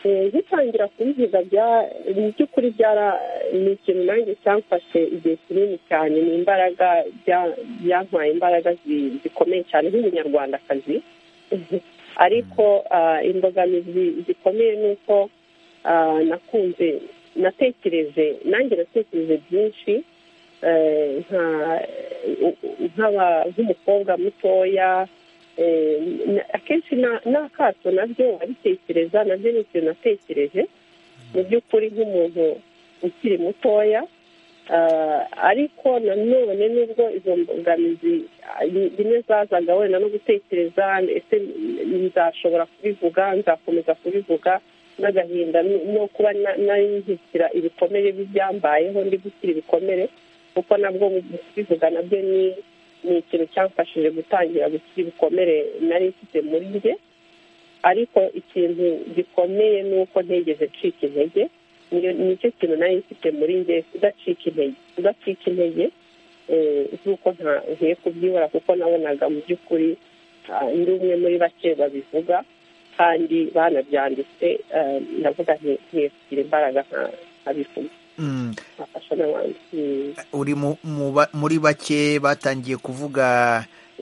Eh, ngitangira kubivuga bya mu by'ukuri byara ni ikintu nanjye cyamfashe igihe kinini cyane ni imbaraga bya- byantwaye imbaraga zi- zikomeye cyane nk'umunyarwandakazi ariko ah, imbogamizi zikomeye ni uko ah, nakunze natekereje nanjye natekereje byinshi eh, nka- u- u- nk'aba- nk'umukobwa mutoya Eh, na- akenshi na- n'akato nabyo abitekereza nabyo ni ikintu natekereje mu by'ukuri nk'umuntu ukiri mutoya Ah, ariko nanone nubwo izo mbogamizi ah, ni- rimwe zazaga wenda no gutekereza ese nzashobora kubivuga nzakomeza kubivuga n'agahinda no- no kuba na- nari nzikira ibikomere by'ibyambayeho ndi gukira ibikomere kuko nabwo mu kubivuga nabyo ni ni ikintu cyamfashije gutangira gukira ibikomere nari mfite muri njye ariko ikintu gikomeye ni uko ntigeze ncika intege niyo nicyo kintu nari mfite muri njye kudacika intege kudacika intege eh, z'uko nta nkwiye kubyibura kuko nabonaga mu by'ukuri ah, ndi umwe muri bake babivuga kandi banabyanditse eh, ndavuga nti nkwiye kugira imbaraga nka- nkabivuga Mm, nkafasha n'abandi Mm. uri mu- mu ba- muri bake batangiye kuvuga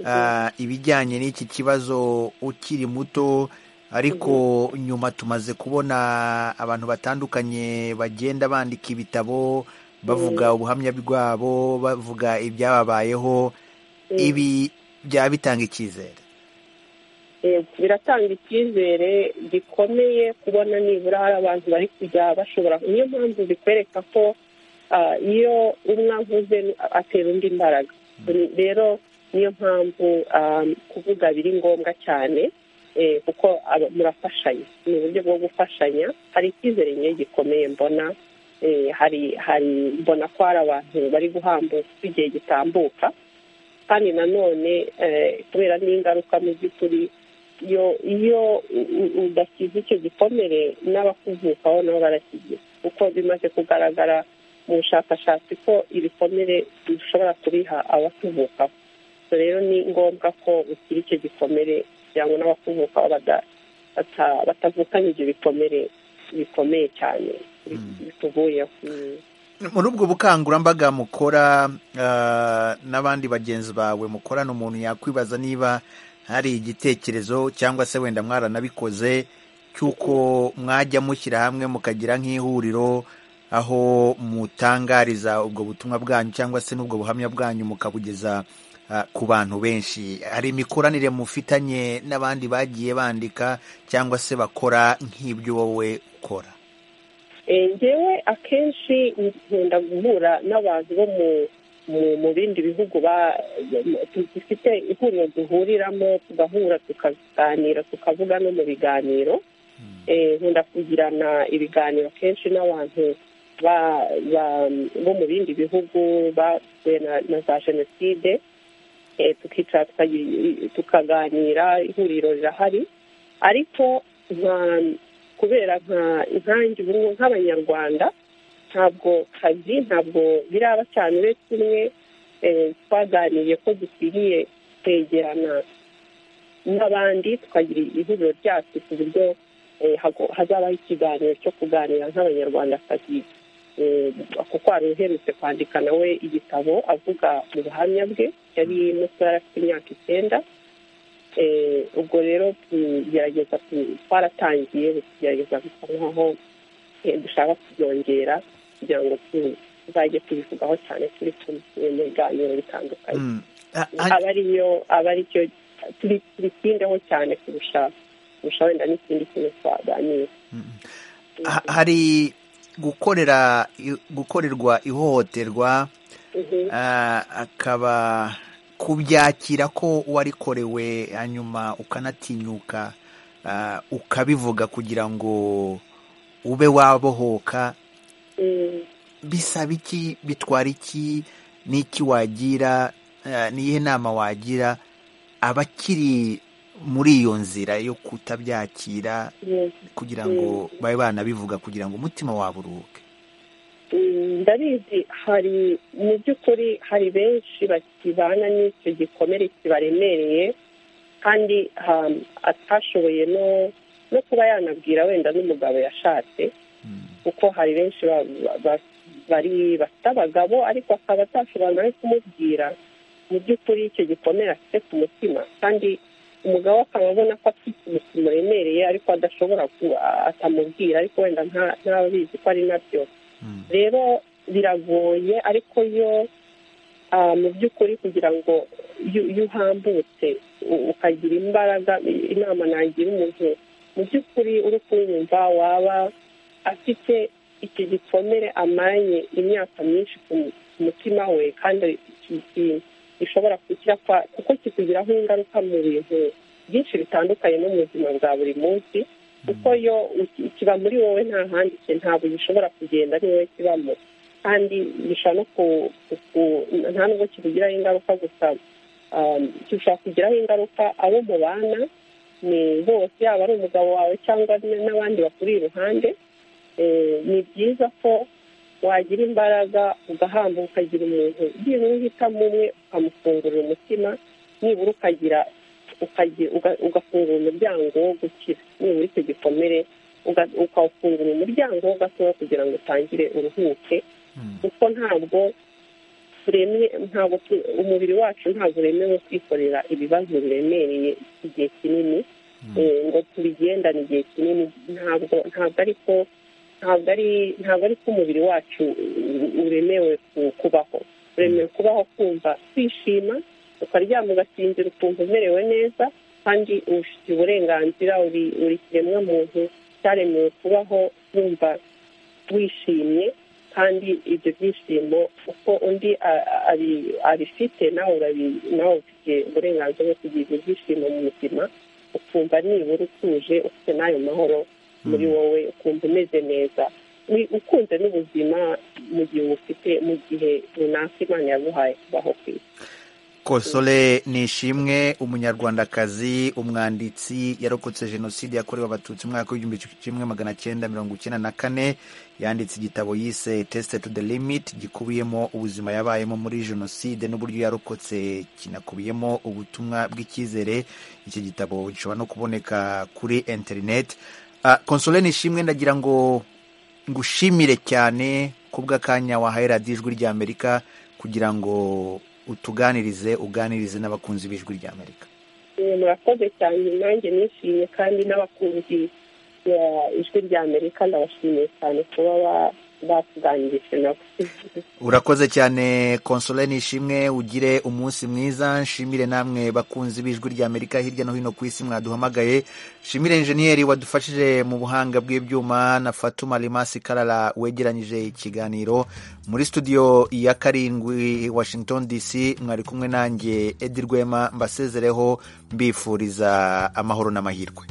ah, ibijyanye n'iki kibazo ukiri muto ariko nyuma tumaze kubona abantu batandukanye bagenda bandika ibitabo bavuga ubuhamya bwabo bavuga ibyababayeho ibi byaba bitanga icyizere Eh, biratanga icyizere gikomeye kubona nibura hari abantu bari kujya bashobora niyo mpamvu bikwereka ko ah, iyo umwe avuze atera undi imbaraga rero niyo mpamvu ah, kuvuga biri ngombwa cyane eh, kuko aba- murafashanya ni uburyo bwo gufashanya hari icyizere nyine gikomeye mbona eh, hari hari mbona ko hari abantu bari guhambuka uko igihe gitambuka kandi nanone eh, kubera n'ingaruka mu by'ukuri iyo iyo u- u- udakize icyo gikomere n'abakuvukaho nabo barakigira kuko bimaze kugaragara mu bushakashatsi ko ibikomere dushobora kubiha abatuvukaho So rero ni ngombwa ko ukira icyo gikomere kugira ngo n'abakuvukaho bada- bata- batavukanye ibyo bikomere bikomeye cyane bituvuyeho Mm. muri ubwo bukangurambaga mukora ah, n'abandi bagenzi bawe mukorana umuntu yakwibaza niba hari igitekerezo cyangwa se wenda mwaranabikoze cy'uko mwajya mushyira hamwe mukagira nk'ihuriro aho mutangariza ubwo butumwa bwanyu cyangwa se n'ubwo buhamya bwanyu mukabugeza ah, ku bantu benshi hari imikoranire mufitanye n'abandi bagiye bandika cyangwa se bakora nk'ibyo wowe ukora Eh, njyewe akenshi nkunda guhura n'abantu bo mu mu- mu bindi bihugu ba- dufite ihuriro duhuriramo tugahura tukaganira tukavuga no mu biganiro Eh, nkunda kugirana ibiganiro kenshi n'abantu ba- ba- bo mu bindi bihugu basuye na na za jenoside eh, tukicara tukayi- tukaganira ihuriro rirahari ariko nka- kubera nka inkangi ubumwe nk'abanyarwanda ntabwo kazi ntabwo biraba cyane uretse umwe eh, twaganiriye ko dukwiriye kwegerana n'abandi tukagira ihuriro ryacu ku buryo eh, hago- hazabaho ikiganiro cyo kuganira nk'abanyarwandakazi Eh, kuko hari uherutse kwandika nawe igitabo avuga mu buhamya bwe yari mutoya afite imyaka icyenda Eh, ubwo rero tugerageza tu- twaratangiye tugerageza gusa nkaho eh, dushaka kubyongera kugira ngo tu- tuzajye tubivugaho cyane turi kumwe mu biganiro bitandukanye Mm. Ah, ah, aba ariyo aba aricyo turi turitindeho cyane kurusha kurusha wenda n'ikindi kintu twaganira ha- hari gukorera i- gukorerwa ihohoterwa Mhm. ah, akaba kubyakira ko warikorewe hanyuma ukanatinyuka ah, ukabivuga kugira ngo ube wabohoka Mm. bisaba iki bitwara iki n'iki wagira eh, n'iyihe nama wagira abakiri muri iyo nzira yo kutabyakira Mm. kugira ngo babe banabivuga kugira ngo umutima wabo uruhuke Mm, ndabizi hari mu by'ukuri hari benshi bakibana n'icyo gikomere kibaremereye kandi um, atashoboye no no kuba yanabwira wenda n'umugabo yashatse kuko hari benshi ba- ba- ba- bari bafite abagabo ariko akaba atashobora nawe kumubwira mu by'ukuri icyo gikomere afite ku mutima kandi umugabo akaba abona ko afite ikintu kimuremereye ariko adashobora ku- atamubwira ariko wenda nta- ntabizi ko ari nabyo rero biragoye ariko yo ah, mu by'ukuri kugira ngo iyo iyo uhambutse u- ukagira imbaraga i- inama nagira umuntu mu by'ukuri uri kumwumva waba afite icyo gikomere amanye imyaka myinshi ku mu- ku mutima we kandi ki- ki- gishobora kukira kuko kikugiraho ingaruka mu bintu byinshi bitandukanye no mu buzima bwa buri munsi kuko yo iki- kiba muri wowe nta handi ki- ntabwo gishobora kugenda ari wowe kibamo kandi gishobora no ku, ku, ku nta nubwo kikugiraho ingaruka gusa um, gishobora kugiraho ingaruka abo mubana ni bose yaba ari umugabo wawe cyangwa n- n'abandi bakuri iruhande Eh, ni byiza ko wagira imbaraga ugahambuka ukagira umuntu byibura uhitamo umwe ukamufungurira umutima nibura ukagira ukagira uga- ugafungura umuryango wo gukira nibura icyo gikomere uga- ukawufungura umuryango wo gatoya kugira ngo utangire uruhuke kuko ntabwo turemye ntabwo tu- umubiri wacu ntabwo uremewe kwikorera ibibazo biremereye igihe kinini eh, ngo tubigendane igihe kinini ntabwo ntabwo ari ko ntabwo ari ntabwo ari ko umubiri wacu u- uremewe ku- kubaho uremewe kubaho kumva kwishima ukaryama ugasinzira ukumva umerewe neza kandi ubifitiye uburenganzira uri uri kiremwa muntu cyaremewe kubaho wumva wishimye kandi ibyo byishimo uko undi a- a- abi- abifite nawe urabi- nawe ufite uburenganzira bwo kugira ibyo byishimo mu buzima ukumva nibura utuje ufite n'ayo mahoro muri wowe ukumva umeze neza Ni- ukunze n'ubuzima mu gihe ubufite mu gihe runaka imana yaguhaye kubaho ku isi konsole nishimwe umunyarwandakazi umwanditsi yarokotse jenoside yakorewe abatutsi mu mwaka w'igihumbi kimwe magana cyenda mirongo icyenda na kane yanditse igitabo yise tesite to the limit gikubiyemo ubuzima yabayemo muri jenoside n'uburyo yarokotse kinakubiyemo ubutumwa bw'icyizere iki gitabo gishobora no kuboneka kuri interineti konsole nishimwe ndagira ngo ngushimire cyane kubw'akanya wahaye radiyo ijwi ry'amerika kugira ngo utuganirize uganirize n'abakunzi b'ijwi ry'amerika Eh, murakoze cyane nanjye nishimye kandi n'abakunzi ya ijwi rya amerika ndabashimiye cyane kuba ba- batuganirije nabo urakoze cyane konsole nishimwe ugire umunsi mwiza nshimire namwe bakunzi b'ijwi ry'amerika hirya no hino ku isi mwaduhamagaye nshimire injeniyeri wadufashije mu buhanga bw'ibyuma na fatuma rimasi karara wegeranyije ikiganiro muri studio ya karindwi washington dc mwari kumwe nanjye edi rwema mbasezereho mbifuriza amahoro n'amahirwe